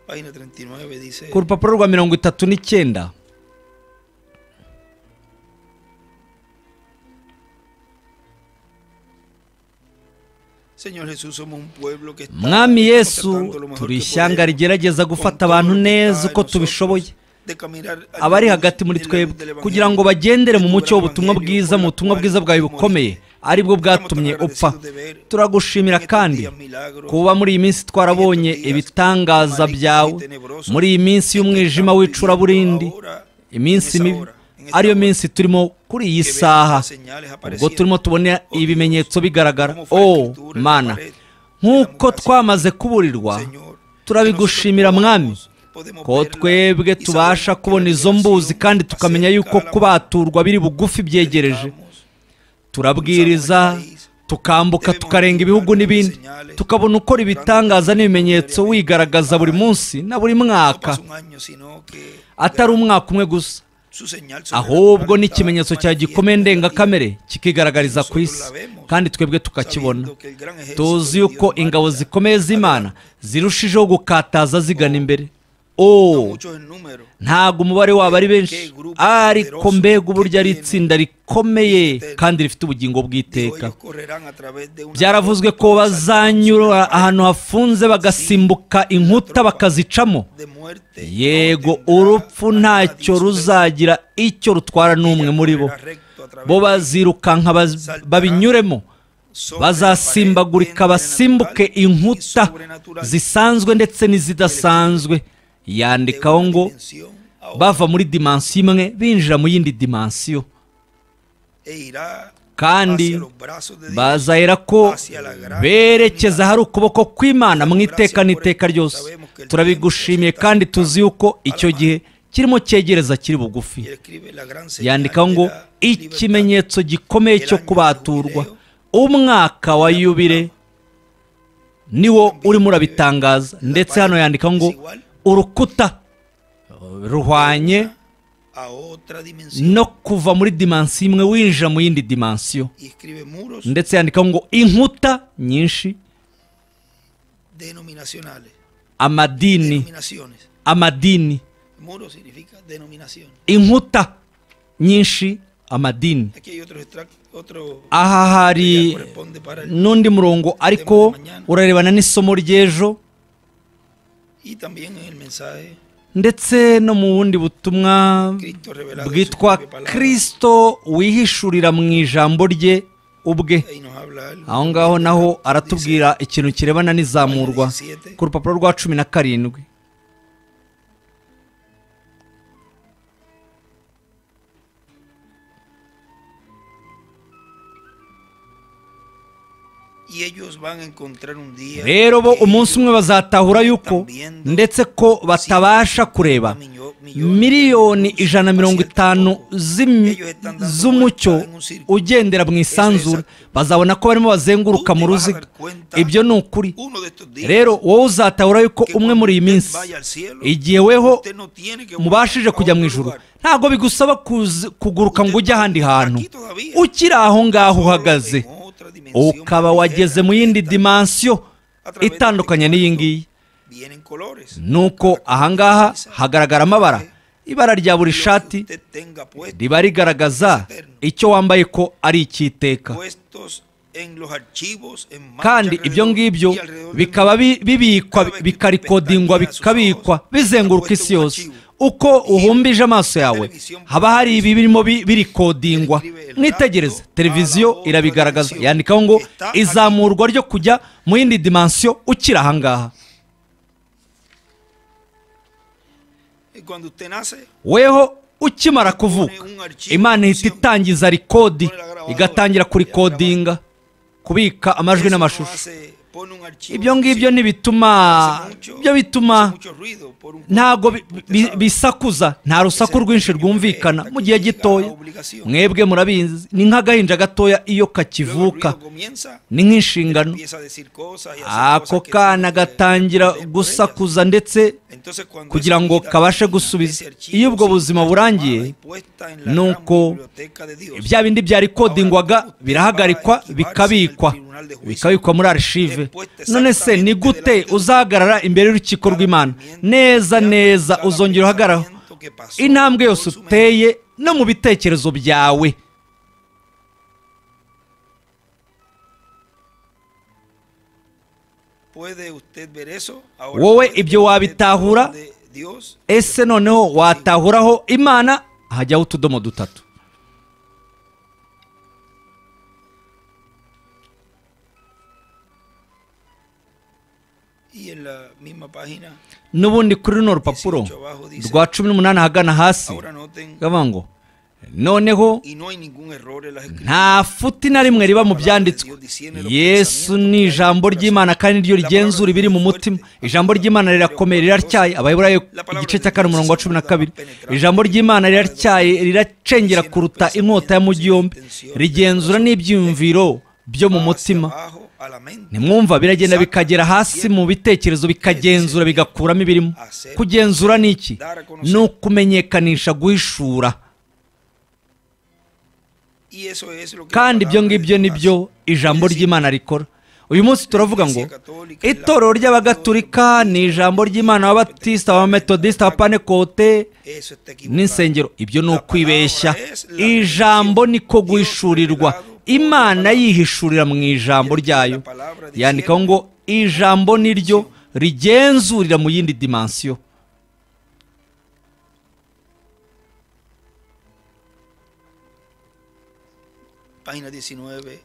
página 39 dice, ku rupapuro rwa mirongo itatu n'icyenda Señor Jesús, somos un pueblo que está mwami yesu tratando lo mejor turi que ishyanga podemos rigerageza gufata abantu neza uko tubishoboye de caminar a abari luz hagati muri de la luz del twebwe Evangelio. kugira ngo bagendere mu mucyo w'ubutumwa Evangelio, bwiza mu butumwa bwiza bwawe bukomeye ari bwo bwatumye upfa turagushimira kandi kuba muri iyi minsi twarabonye ibitangaza byawe muri iyi minsi y'umwijima w'icuraburindi iminsi mibi ariyo minsi turimo kuri iyi saha ubwo turimo tubona ibimenyetso bigaragara o mana nk'uko twamaze kuburirwa turabigushimira mwami ko twebwe tubasha kubona izo mbuzi kandi tukamenya yuko kubaturwa biri bugufi byegereje turabwiriza tukambuka tukarenga ibihugu n'ibindi tukabona ukora ibitangaza n'ibimenyetso wigaragaza buri munsi na buri mwaka atari umwaka umwe gusa ahubwo n'ikimenyetso cya gikomeye ndengakamere kikigaragariza ku isi kandi twebwe tukakibona tuzi yuko ingabo zikomeye z'imana zirushijeho gukataza zigana imbere o ntabwo umubare wabo ari benshi ariko mbega uburyo ari itsinda rikomeye kandi rifite ubugingo bw'iteka byaravuzwe ko bazanyura ahantu hafunze bagasimbuka inkuta bakazicamo yego urupfu ntacyo ruzagira icyo rutwara n'umwe muri bo bo bazirukanka baz- babinyuremo bazasimbagurika basimbuke inkuta zisanzwe ndetse n'izidasanzwe yandikaho ngo bava muri dimansiyo imwe binjira mu yindi dimansiyo kandi bazahera ko berekeza ahari ukuboko kw'imana mu iteka n'iteka ryose turabigushimiye kandi tuzi yuko icyo gihe kirimo cyegereza kiri bugufi yandikaho ngo ikimenyetso gikomeye cyo kubaturwa umwaka wa yubile niwo urimo urabitangaza ndetse hano yandikaho ngo urukuta ruhwanye no kuva muri dimansiyo imwe winjira mu yindi dimansiyo ndetse yandikaho ngo inkuta nyinshi denominacionales. amadini Denominaciones. amadini Muro significa denominación. inkuta nyinshi amadini Aquí hay otro extracto, otro aha que hari corresponde para el, n'undi murongo ariko urarebana n'isomo ry'ejo y también en el mensaje ndetse no mu bundi butumwa Cristo revelado en su bwitwa propia palabra. kirisito wihishurira mu ijambo rye ubwe Ahí nos habla algo. aho ngaho naho aratubwira ikintu kirebana n'izamurwa ku rupapuro rwa cumi na karindwi Y ellos van a encontrar un día. rero bo que umunsi umwe ellos bazatahura yuko ndetse ko batabasha kureba miliyoni ijana na mirongo itanu z'imi- z'umucyo ugendera mu isanzura bazabona ko barimo bazenguruka mu ruziga ibyo ni ukuri uno de estos días, rero wowe uzatahura yuko que umwe cuando muri iyi usted minsi vaya al cielo, igihe weho usted no tiene que mubashije volver a kujya mu otro ijuru lugar. ntabwo bigusaba kuzi- kuguruka ngo ujye ahandi hantu Aquí todavía. ukiri aho ngaho uhagaze En otra dimensión ukaba más wageze ligera, mu yindi esta dimansiyo itandukanye n'iyi ngiyi vienen colores. nuko ahangaha hagaragara amabara ibara rya buri shati Usted tenga puesto- riba rigaragaza icyo wambaye ko ari icy'iteka puestos en los archivos en marcha kandi alrededor- ibyo ngibyo y alrededor del bikaba bi- bibikwa Cada vez que bikarikodingwa pestañeas sus bikabikwa ojos, bizenguruka isi puesto un yose archivo. uko uhumbije amaso yawe haba hari ibi birimo bi- birikodingwa mwitegereze televiziyo irabigaragaza yandikaho ngo izamurwa ryo kujya mu yindi dimansiyo ukiri ahangaha mundo. Y Cuando usted nace, weho ukimara kuvuka imana ihita itangiza rikodi igatangira kurikodinga kubika amajwi eso no n'amashusho hace- pone un archivo ibyo ngibyo sin- ntibituma hace mucho- ibyo hace bituma mucho ruido por un- ntabwo bi- usted bi- sabe. bisakuza nta rusaku rwinshi rwumvikana mu gihe gitoya mwebwe murabizi ni nk'agahinja gatoya iyo Luego el ruido kakivuka comienza, ni nk'inshingano empieza a decir cosas y hacer ako cosas que no kana puede gatangira responder por ellas. gusakuza ndetse Entonces, cuando kugira esa ngo vida kabashe termina, gusubiza ese archivo iyo ubwo se buzima encuentra burangiye tomada y puesta en la gran nuko biblioteca de Dios. bya bindi byarikodingwaga birahagarikwa bikabikwa bikabikwa muri arshive none se ni gute uzahagarara imbere y'urukiko urukiko rw'imana neza neza uzongera uhagarara intambwe yose uteye no mu bitekerezo byawe wowe ibyo wabitahura ese noneho watahuraho imana hajyaho utudomo dutatu n'ubundi kuri runo rupapuro rwa cumi n'umunani ahagana hasi bavuga ngo noneho nta futi na rimwe riba mu byanditswe yesu ni ijambo ry'imana kandi niryo rigenzura ibiri mu mutima ijambo ry'imana rirakomeye riracyaye abayiburayo igice cya kane umurongo wa cumi na kabiri ijambo ry'imana riracyaye riracengera kuruta inkota y'umugi yombi rigenzura n'ibyiyumviro byo mu mutima nimwumva biragenda bikagera hasi mu bitekerezo bikagenzura bigakuramo ibirimo kugenzura ni iki ni ukumenyekanisha guhishura kandi ibyo ngibyo ni byo ijambo ry'imana rikora uyu munsi turavuga ngo itorero ry'abagatulika ni ijambo ry'imana ababatisita abametodisita abapanekote n'insengero ibyo ni ukwibeshya ijambo niko guhishurirwa imana yihishurira mu ijambo ryayo yandikaho ngo ijambo niryo rigenzurira mu yindi dimansiyo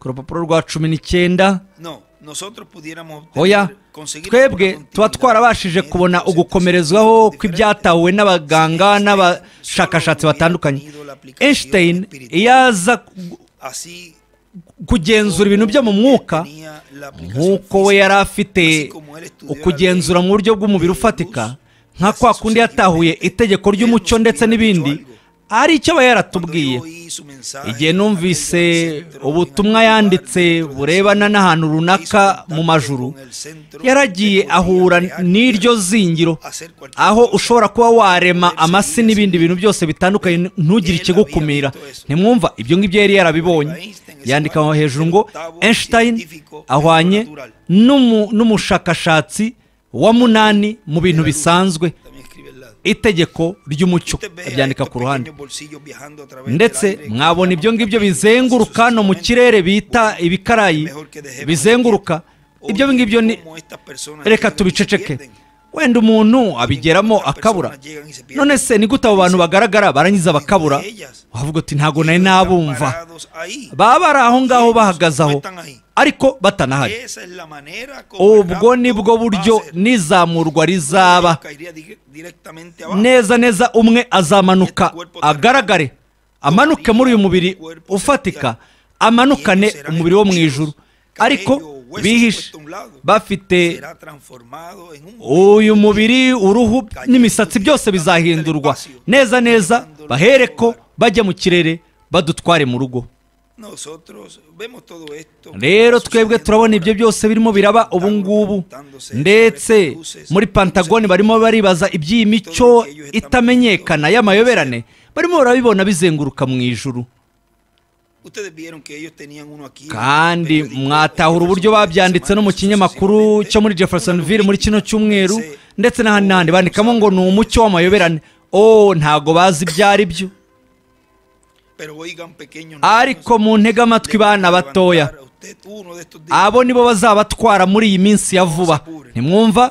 ku rupapuro rwa cumi n'icyenda oya twebwe tuba twarabashije kubona ugukomerezwaho kw'ibyatahuwe n'abaganga n'abashakashatsi batandukanye Einstein iyo aza kugenzura ibintu byo mu mwuka nk'uko we yari afite ukugenzura mu buryo bw'umubiri ufatika nka kwa kundi yatahuye itegeko ry'umucyo ndetse n'ibindi hari icyo aba yaratubwiye igihe numvise ubutumwa yanditse burebana n'ahantu runaka mu majuru yaragiye ahura n'iryo zingiro aho ushobora kuba warema amasi n'ibindi bintu byose bitandukanye ntugire ikigukumira ntimwumva ibyo ngibyo yari yarabibonye yandika hejuru ngo Einstein ahwanye n'umushakashatsi wa munani mu bintu bisanzwe itegeko ry'umucyo abyandika ku ruhande ndetse mwabona ibyo ngibyo bizenguruka no mu kirere bita ibikarayi bizenguruka ibyo ngibyo ni reka tubiceceke wenda umuntu abigeramo akabura none se ni gute abo bantu bagaragara barangiza bakabura wavuga uti ntabwo nari nabumva baba bari aho ngaho bahagaze aho ariko batanahari ubwo ni bwo buryo n'izamurwa rizaba neza neza umwe azamanuka agaragare amanuke muri uyu mubiri ufatika amanukane umubiri wo mu ijuru ariko bihishe bafite uyu mubiri uruhu n'imisatsi byose bizahindurwa neza neza bahere ko bajya mu kirere badutware mu rugo rero twebwe turabona ibyo byose birimo biraba ubu ngubu ndetse muri pantagoni barimo baribaza iby'iyi mico itamenyekana y'amayoberane barimo barabibona bizenguruka mu ijuru kandi mwatahura uburyo babyanditse no mu kinyamakuru cyo muri jeffersonville muri kino cyumweru ndetse n'ahandi n'ahandi bandikamo ngo ni umucyo w'amayoberane oh ntago bazi ibyo ari byo ariko mu ntege amatwi bana batoya abo nibo bazabatwara muri iyi minsi ya vuba ntimwumva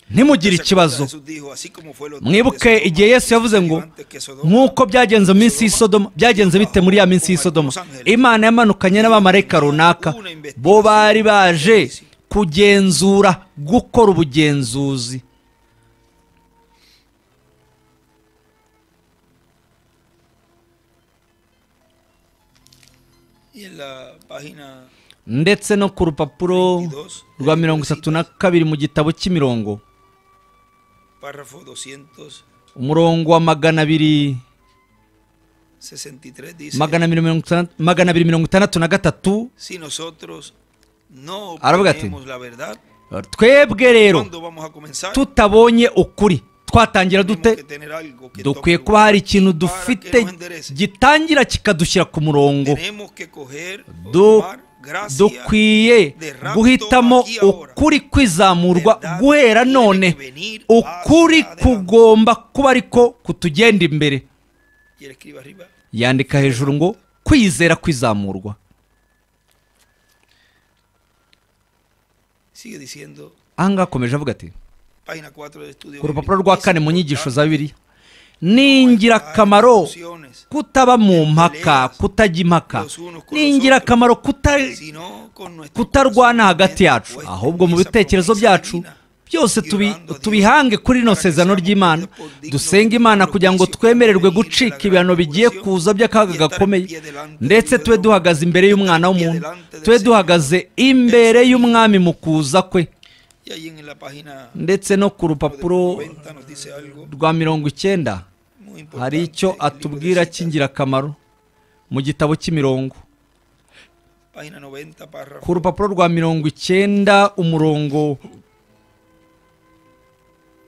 ntimugire ikibazo mwibuke igihe yesu yavuze ngo nk'uko byagenze mu minsi y'isodoma byagenze bite muri ya minsi y'isodoma imana yamanukanye n'abamarayika runaka bo bari baje kugenzura gukora ubugenzuzi ndetse no ku rupapuro rwa mirongo itatu na kabiri mu gitabo cy'imirongo umurongo wa magana abiri magana abiri mirongo itandatu na gatatu aravuga ati twebwe rero tutabonye ukuri twatangira dute dukwiye kuba hari ikintu dufite gitangira kikadushyira ku murongo dukwiye guhitamo ukuri kwizamurwa guhera none ukuri kugomba kuba ariko kutugenda imbere Y él escribe arriba. yandika hejuru ngo kwizera kwizamurwa Sigue diciendo, ahangaha akomeje avuga ati página 4 del estudio. ku bíblico, rupapuro rwa es kane mu nyigisho za importante bibiliya ni ingirakamaro kutaba mu mpaka kutajya impaka ni ingirakamaro kuta- sino con nuestro kutarwana corazón, hagati yacu puesto ahubwo en mu esa bitekerezo promesa byacu divina. byose tubi- Llevando a Dios tubihange kuri rino para que sezerano seamos ry'imana dignos de dusenge los imana juicios kugira ngo que twemererwe vienen de la gucika gran ibihano bigiye tribulación kuza by'akaga y estar gakomeye pie delante ndetse del tube Señor, duhagaze imbere estar y'umwana pie w'umuntu delante del tube Señor, duhagaze imbere y'umwami mu kuza kwe Y ahí en la página ndetse no ku rupapuro 90 nos dice algo rwa mirongo icyenda muy importante. hari icyo El libro de atubwira Citas, cy'ingirakamaro mu gitabo cy'imirongo Página 90, párrafo. ku rupapuro rwa mirongo icyenda umurongo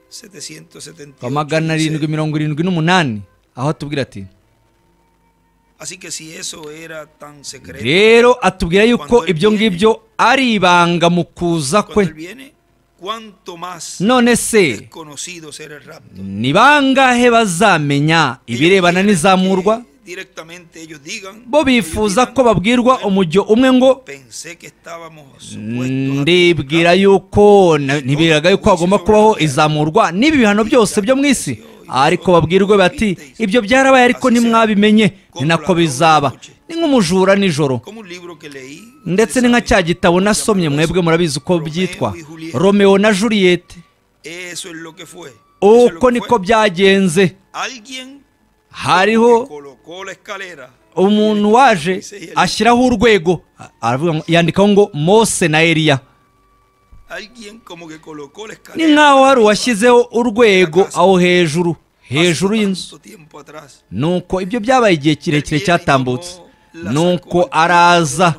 778 wa magana dice, arindwi mirongo irindwi n'umunani aho atubwira ati Así que si eso era tan secreto, rero atubwira yuko ibyo ngibyo ari ibanga mu kuza cuando kwe él viene, cuánto más none se desconocido será el rapto. ni bangahe bazamenya ibirebana Ellos quieren n'izamurwa que Directamente ellos digan, bo ellos bifuza digan, ko babwirwa "Bueno, umujyo umwe ngo pensé que estábamos supuestos a ndibwira yuko na- ntibiraga yuko hagomba kubaho izamurwa n'ibi bihano byose byo mu isi ariko babwirwe bati ibyo byarabaye ariko ntimwabimenye ni nako bizaba ni nk'umujura nijoro como un libro que leí ndetse ni nka cya gitabo nasomye mwebwe murabizi uko byitwa romeo na juliyete eso es lo que fue Eso es lo uko que niko fue. byagenze alguien que hariho colocó la escalera umuntu waje ashyiraho urwego aravuga ngo- yandikaho ngo mose na eliya alguien como que colocó la escalera ni nk'aho hari uwashyizeho urwego aho hejuru hejuru y'inzu tiempo atrás nuko ibyo byabaye igihe kirekire cyatambutse nuko araza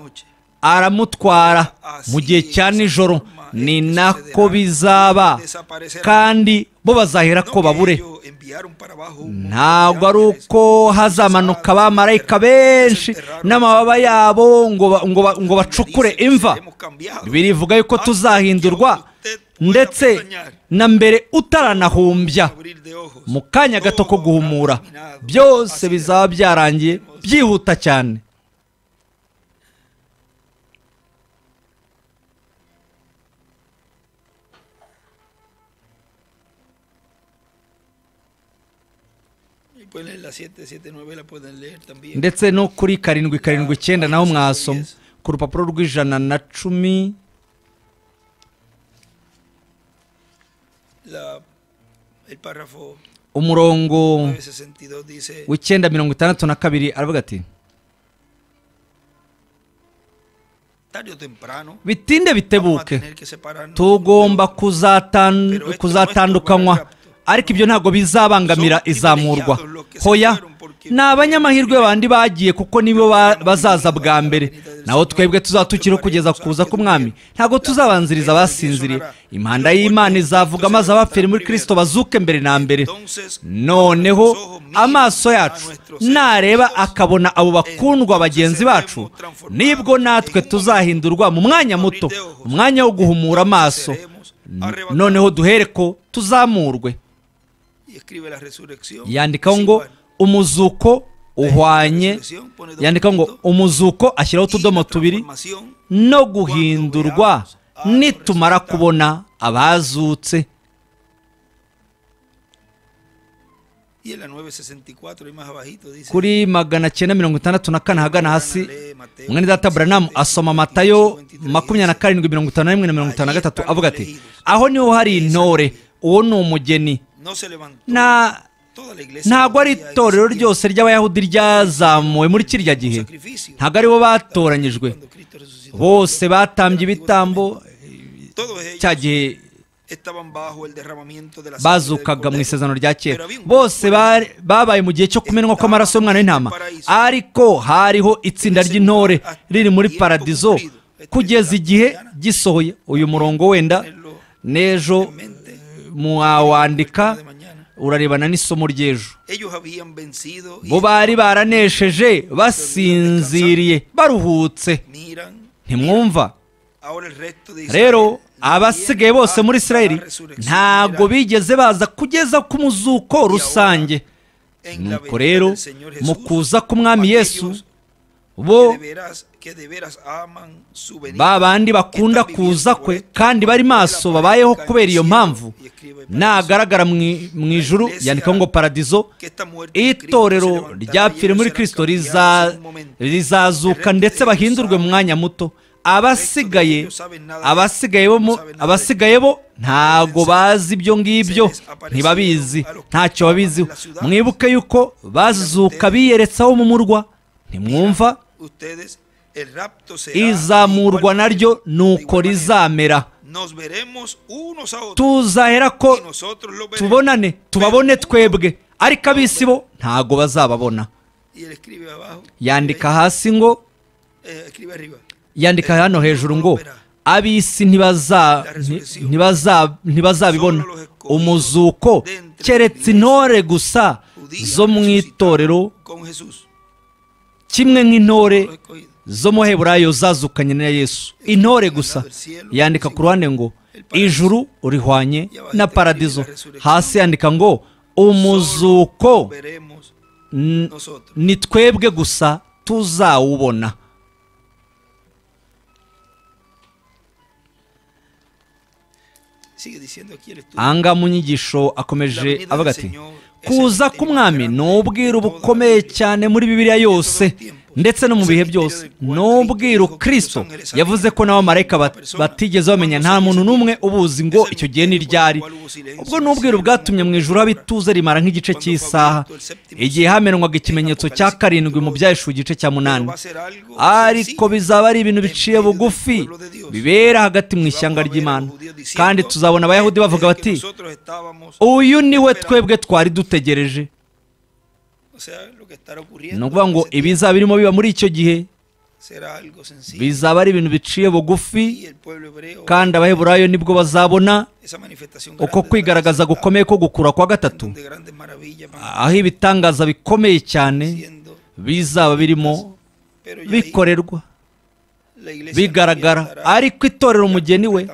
aramutwara mu gihe cya nijoro ni nako bizaba kandi bo bazahera ko babure ntabwo ari uko hazamanuka abamarayika benshi n'amababa yabo ngo ba- ngo ba- ngo bacukure imva birivuga yuko tuzahindurwa ndetse na mbere utaranahumbya mu kanya gato ko guhumura byose bizaba byarangiye byihuta cyane Y pueden leer la 7, 7, 9, la pueden leer también. ndetse no kuri karindwi karindwi icyenda naho mwasoma ku rupapuro rw'ijana na cumi La- el párrafo umurongo 962 dice, w'icyenda mirongo itandatu na kabiri aravuga ati tarde o temprano, bitinde vamos a bitebuke tener que separarnos. tugomba kuzatan- kuzatandukanywa ariko ibyo ntabwo bizabangamira izamurwa hoya ni abanyamahirwe bandi bagiye kuko nibo ba- bazaza bwa mbere naho twebwe tuzatukiriho kugeza kuza k'umwami ntabwo tuzabanziriza abasinziriye impanda y'imana izavuga maze abapfiri muri kirisito bazuke mbere na mbere Entonces, noneho amaso yacu nareba akabona abo bakundwa bagenzi bacu nibwo natwe tuzahindurwa mu mwanya muto umwanya wo guhumura amaso N- noneho duhere ko tuzamurwe y escribe la resurrección. yandikaho es ngo igual. umuzuko uhwanye yandikaho ngo umuzuko ashyiraho Y la utudomo tubiri transformación, no guhindurwa nitumara kubona abazutse Y en la 964 y más abajito dice. kuri magana cyenda mirongo itandatu na kane ahagana hasi mwene data buranamu asoma matayo makumyabiri na karindwi mirongo itanu na rimwe na mirongo itanu na gatatu avuga ati aho niho hari intore uwo ni umugeni No se levantó. nta toda la iglesia ntabwo ari había itorero existido ryose ry'abayahudi ryazamuwe muri kiriya un gihe sacrificio. ntabwo aribo batoranyijwe Cuando Cristo resucitó, bose batambye ibitambo todos ellos cya gihe estaban bajo el derramamiento de la sangre del bazukaga mu Cordero. isezerano rya kera Pero había un grupo bose bari- babaye mu gihe cyo kumenwa kw'amaraso y'umwana w'intama ariko hariho itsinda ry'intore riri muri paradizo kugeza igihe gisohoye uyu murongo wenda n'ejo en mente, mwawandika de mañana. urarebana n'isomo ry'ejo Ellos habían vencido y bo bari baranesheje basinziriye baruhutse miran ntimwumva ahora el resto de Israel rero abasigaye abasigaye bose muri israel ntabwo bigeze baza kugeza ku muzuko rusange nuko rero mu kuza k'umwami yesu bo ba bandi bakunda kuza kwe kandi bari maso babayeho kubera iyo mpamvu nagaragara mu- mu ijuru yandikaho ngo paradizo itorero ryapfire muri kirisito riza- rizazuka ndetse bahindurwe mu mwanya muto abasigaye abasigaye bo mu- abasigaye bo ntago bazi ibyo ngibyo ntibabizi ntacyo babiziho mwibuke yuko bazuka biyeretsaho mu murwa ntimwumva izamurwa naryo nuko rizamera tuzahera ko tubona tubonane tubabone twebwe ariko ab'isi bo ntago bazababona yandika hasi ngo yandika hano hejuru ngo ab'isi ntibaza- nti- ntibaza- ntibazabibona umuzuko keretse intore gusa zo mu itorero kimwe nk'intore zo mu heburayo zazukanye na yesu intore gusa yandika ku ruhande ngo ijuru urihwanye na paradizo hasi yandika ngo umuzuko n- ni twebwe gusa tuzawubona anga mu nyigisho akomeje avuga ati kuza k'umwami ni ubwiru bukomeye cyane muri bibiliya yose ndetse no mu bihe byose ni ubwiru kirisito yavuze ko n'abamarayika bat- batigeze bamenya nta muntu n'umwe ubuzi ngo icyo gihe ni ryari ubwo ni ubwiru bwatumye mu ijuru haba ituze rimara nk'igice cy'isaha igihe hamenwaga ikimenyetso cya karindwi mu byaheshu igice cya munani ariko bizaba ari ibintu biciye bugufi bibera hagati mu ishyanga ry'imana kandi tuzabona abayahudi bavuga bati uyu niwe twebwe twari dutegereje ni ukuvuga ngo ibizaba birimo biba muri icyo gihe bizaba ari ibintu biciye bugufi kandi abaheburayo nibwo bazabona uko kwigaragaza gukomeye ko gukura kwa gatatu aho ibitangaza bikomeye cyane bizaba birimo bikorerwa bigaragara ariko itorero umugeni we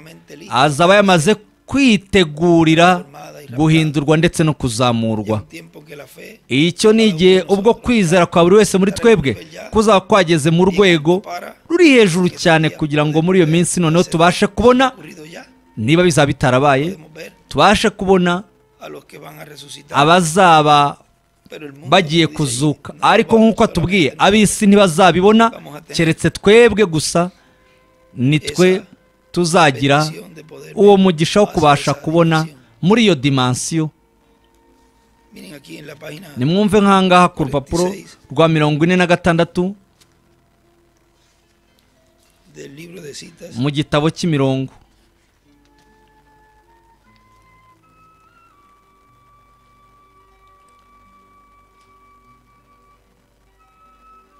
azaba yamaze kwitegurira guhindurwa ndetse no kuzamurwa icyo ni igihe ubwo kwizera kwa buri wese muri twebwe kuzaba kwageze mu rwego ruri hejuru cyane kugira ngo muri iyo minsi noneho tubashe kubona niba bizaba bitarabaye tubashe kubona abazaba bagiye kuzuka ariko nk'uko atubwiye ab'isi ntibazabibona keretse twebwe gusa ni twe tuzagira uwo mugisha wo kubasha kubona muri iyo dimansiyo nimwumve nkangaha ku rupapuro rwa mirongo ine na gatandatu mu gitabo cy'imirongo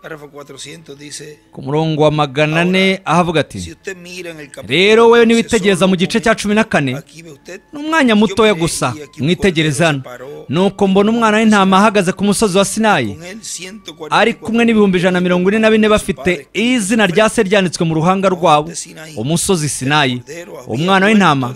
Párrafo 400 dice, ku murongo wa magana ane aho avuga ati si usted mira en el capítulo rero wowe 11 niwitegereza solo mu gice cya poquito, cumi na kane aquí ve usted, ni umwanya mutoya gusa mwitegereze hano nuko mbona umwana w'intama ahagaze ku musozi wa sinayi con él 144 ari kumwe n'ibihumbi ijana na mirongo ine na bine bafite izina rya se ryanditswe mu ruhanga rwabo umusozi sinayi umwana w'intama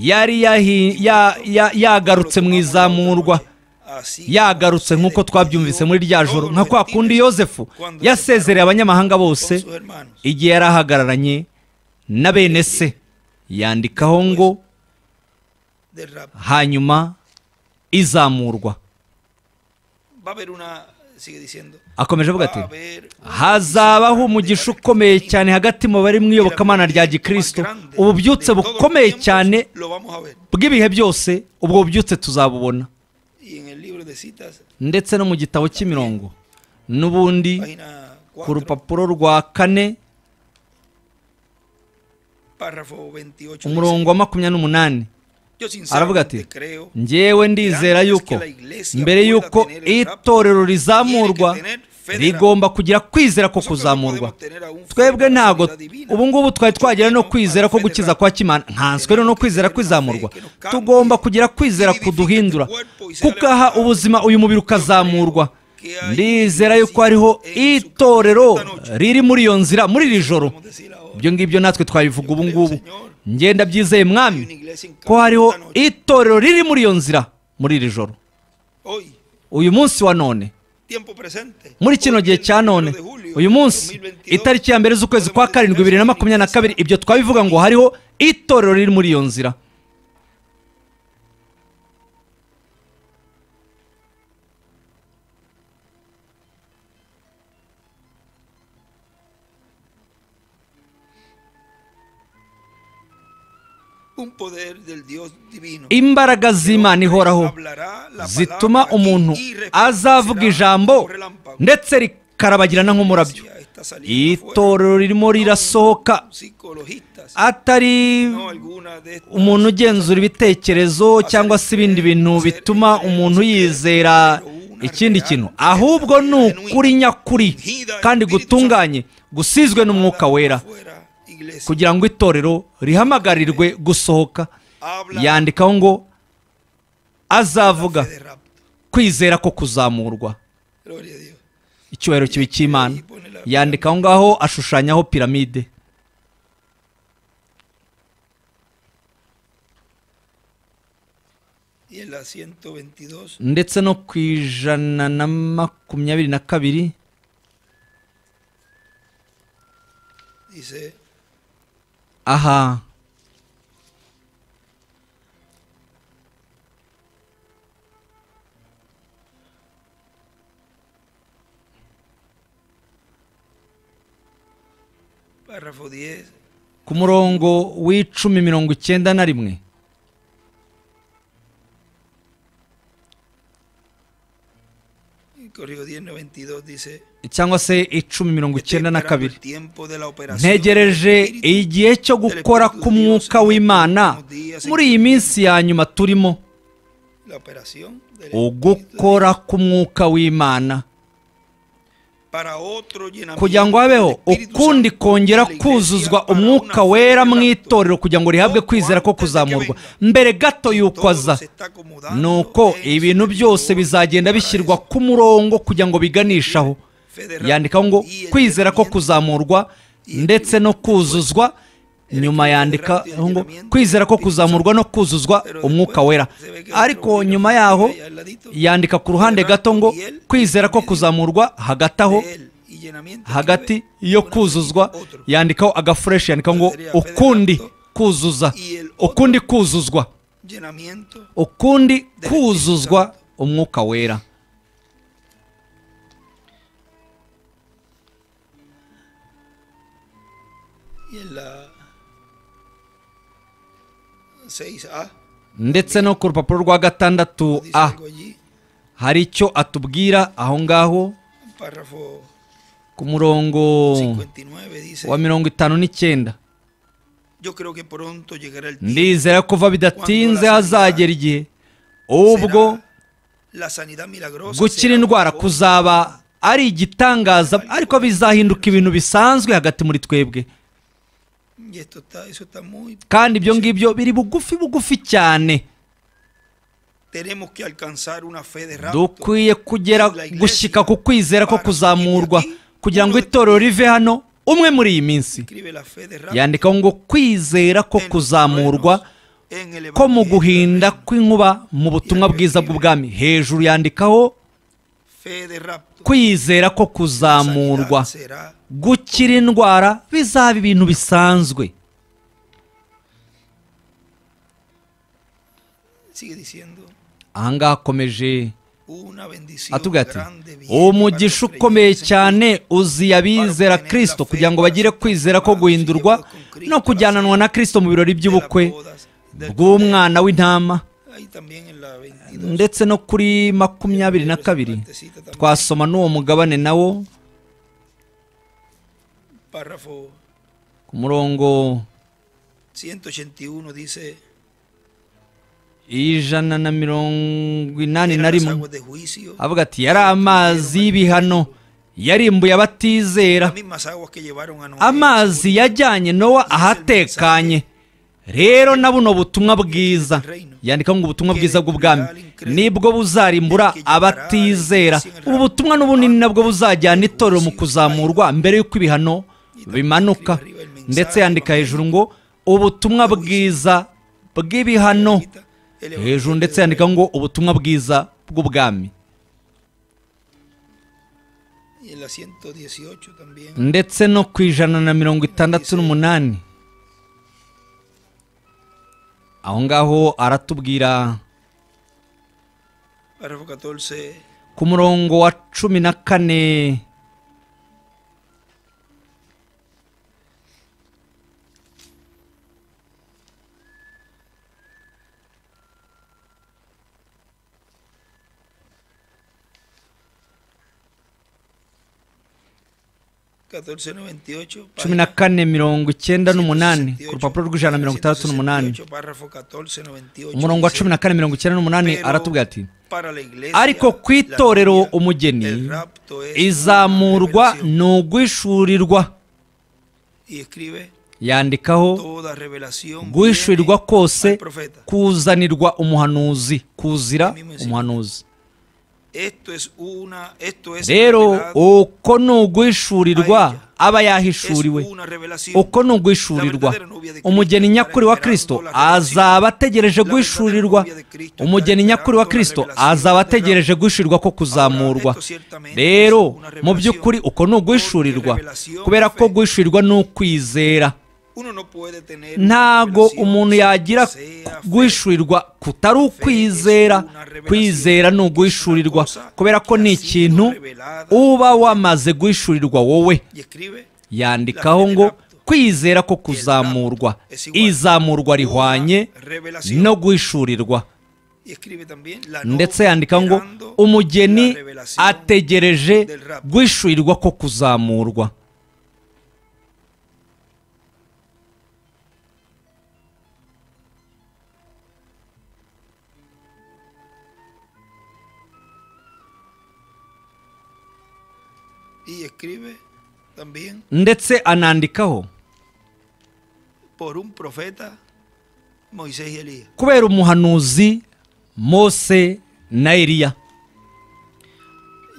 yari yahi- ya- ya- yagarutse mu izamurwa así yagarutse nk'uko twabyumvise muri rya joro nka kwa kundi yosefu yasezereye abanyamahanga bose con sus hermanos. igihe yari ahagararanye na bene se yandikaho ngo del rapto. hanyuma izamurwa Va a haber una, sigue diciendo, akomeje avuga va ati a haber hazabaho umugisha ukomeye cyane hagati mu bari mu iyobokamana rya gikristo ububyutse bukomeye cyane lo vamos a ver. bw'ibihe byose ubwo bubyutse tuzabubona Y en el libro de citas, ndetse no mu gitabo cy'imirongo n'ubundi página ku 4, rupapuro rwa kane párrafo 28. umurongo dice, wa makumyabiri n'umunani Yo aravuga ati sinceramente creo njyewe ndizera yuko mbere y'uko itorero rizamurwa rigomba kugira kwizera ko kuzamurwa twebwe ntago ubu ngubu twari twagera no kwizera ko gukiza kwa kimana nkanswe no kwizera kwizamurwa tugomba kugira kwizera kuduhindura kukaha ubuzima uyu mubiri ukazamurwa ndizera yuko hariho itorero riri muri iyo nzira muri iri joro Vamos a decir ahora. ibyo ngibyo natwe twabivuga ubu ngubu Señor. ngenda byizeye Hay una mwami iglesia en ko hariho esta noche, itorero riri muri iyo nzira muri iri joro hoy, uyu munsi wa none tiempo presente, muri hoy, kino gihe cya 21 none de julio, uyu munsi 2022, itariki ya mbere z'ukwezi kwa karindwi bibiri na makumyabiri na kabiri ibyo twabivuga ngo hariho itorero riri muri iyo nzira un poder del Dios divino. imbaraga z'imana ihoraho zituma umuntu azavuga ijambo ndetse rikarabagirana nk'umurabyo itorero ririmo rirasohoka atari umuntu ugenzura ibitekerezo cyangwa se ibindi bintu bituma umuntu yizera ikindi kintu ahubwo ni ukuri nyakuri kandi gutunganye gusizwe n'umwuka wera kugira ngo itorero rihamagarirwe gusohoka yandikaho ngo azavuga kwizera ko kuzamurwa icyubahiro kibi cy'imana yandikaho ngaho ashushanyaho piramide Y en la 122 ndetse no ku ijana na makumyabiri na kabiri dice, aha párrafo 10, ku murongo w'icumi mirongo icyenda na rimwe corrijo 10, 92, dice, cyangwa se icumi mirongo icyenda na kabiri ntegereje ntegereje igihe cyo gukora k'umwuka w'imana muri iyi minsi ya nyuma turimo ugukora k'umwuka w'imana kugira ngo habeho ukundi kongera kuzuzwa umwuka wera mu itorero kugira ngo rihabwe kwizera ko kuzamurwa mbere gato y'uko aza nuko ibintu byose bizagenda bishyirwa ku murongo kugira ngo biganishaho yandikaho ngo kwizera ko kuzamurwa ndetse no kuzuzwa nyuma yandikaho ngo kwizera ko kuzamurwa no kuzuzwa umwuka wera ariko nyuma yaho yandika ku ruhande gato ngo kwizera ko kuzamurwa hagati aho hagati yo kuzuzwa yandikaho agafureshi yandikaho ngo ukundi kuzuza ukundi kuzuzwa ukundi kuzuzwa umwuka wera y en la 6a ndetse no ku rupapuro rwa gatandatu dice a algo allí hari icyo atubwira aho ngaho párrafo ku murongo 59 dice wa mirongo itanu n'icyenda yo creo que pronto llegará el tiempo ndizera kuva bidatinze hazagera igihe ubwo Será la sanidad milagrosa gukira será indwara algo kuzaba ari igitangaza ariko bizahinduka ibintu bisanzwe hagati muri twebwe Y esto está, eso está muy. kandi ibyo ngibyo biri bugufi bugufi cyane Tenemos que alcanzar una fe de rapto. dukwiye kugera gushyika ku kwizera ko kuzamurwa kugira ngo itorero rive hano umwe muri iyi minsi Escribe la fe de rapto. yandikaho ngo kwizera ko en los kuzamurwa truenos, en el ko mu evangelio, guhinda kw'inkuba mu butumwa bwiza bw'ubwami hejuru yandikaho Fe de rapto. kwizera ko kuzamurwa Sanidad será gukira indwara bizaba ibintu bisanzwe Sigue diciendo. ahangaha akomeje Una bendición. atubwira ati grande viene umugisha para los ukomeye creyentes en cyane uziye abizera kristo kugira ngo bagire kwizera ko guhindurwa no kujyananwa na kristo mu birori Cristo, de las by'ubukwe bodas, del bw'umwana w'intama Cordero. Ahí también en la 22. ndetse no kuri makumyabiri na kabiri twasoma n'uwo mugabane nawo Párrafo ku murongo 181 dice. ijana na mirongo inani eran na las rimwe aguas de juicio. avuga ati yari amazi y'ibihano yarimbuye abatizera Las mismas aguas que llevaron a Noé. amazi yajyanye nowa ahatekanye rero na buno butumwa bwiza yandikaho ngo ubutumwa bwiza bw'ubwami nibwo buzarimbura abatizera ubu butumwa n'ubunini nabwo buzajyana itorero mu kuzamurwa mbere y'uko ibihano bimanuka ndetse yandika hejuru ngo ubutumwa bwiza bw'ibihano hejuru ndetse yandika ngo ubutumwa bwiza bw'ubwami Y en la 118 también. ndetse no ku ijana na mirongo itandatu n'umunani aho ngaho aratubwira Párrafo 14. ku murongo wa cumi na kane cumi na 1498. kane mirongo icyenda n'umunani ku rupapuro rw'ijana na mirongo itandatu n'umunani Párrafo 1498. umurongo wa cumi na kane mirongo icyenda n'umunani aratubwira ati Para la iglesia, ariko ku la itorero gloria, el umugeni rapto es izamurwa una revelación. ni ugwishurirwa Y escribe yandikaho toda revelación guhishurirwa viene al kose profeta. kuzanirwa umuhanuzi kuzira umuhanuzi Esto es una, esto es rero revelado, uko ni ugwishurirwa aba es yahishuriwe una revelación. uko ni ugwishurirwa umugeni nyakuri wa kristo azaba ategereje guhishurirwa umugeni nyakuri wa kristo azaba ategereje guhishurirwa ko kuzamurwa rero mu by'ukuri uko ni ugwishurirwa kubera ko guhishurirwa ni ukwizera Uno no puede tener una ntago revelación umuntu yagira sea fe. guhishurirwa kutari ukwizera kwizera ni uguhishurirwa kubera ko ni ikintu uba wamaze guhishurirwa wowe Y escribe yandikaho ngo kwizera ko kuzamurwa izamurwa rihwanye no guhishurirwa y escribe también la novia ndetse yandika ngo esperando umugeni la revelación ategereje guhishurirwa ko kuzamurwa y escribe también ndetse anandikaho por un profeta Moisés y Elías. kubera umuhanuzi mose na eliya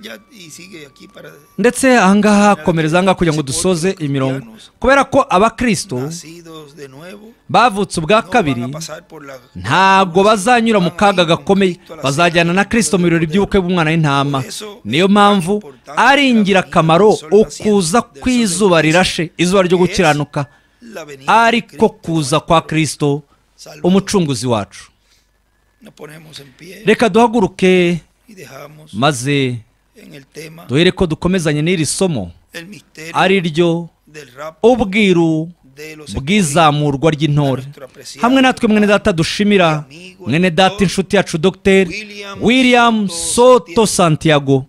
Ya, y sigue aquí para ndetse ahangaha komereza ahangaha kugira ngo dusoze imirongo kubera ko abakristo nacidos de nuevo. bavutse ubwa no kabiri van a pasar por la- ntabwo bazanyura mu Van a kaga ir con gakomeye Cristo a la bazajyana cena na kristo mu birori by'ubukwe bw'umwana w'intama niyo mpamvu ari ingirakamaro ukuza kw'izuba rirashe izuba ryo gukiranuka la venida de ariko Cristo. kuza kwa kristo umucunguzi wacu Nos ponemos en pie reka duhaguruke y dejamos maze en el tema duhere ko dukomezanye n'iri somo el misterio ari ryo del rap ubwiru de los bw'izamurwa ry'intore hamwe natwe mwene data dushimira mwene data inshuti yacu dr william soto santiago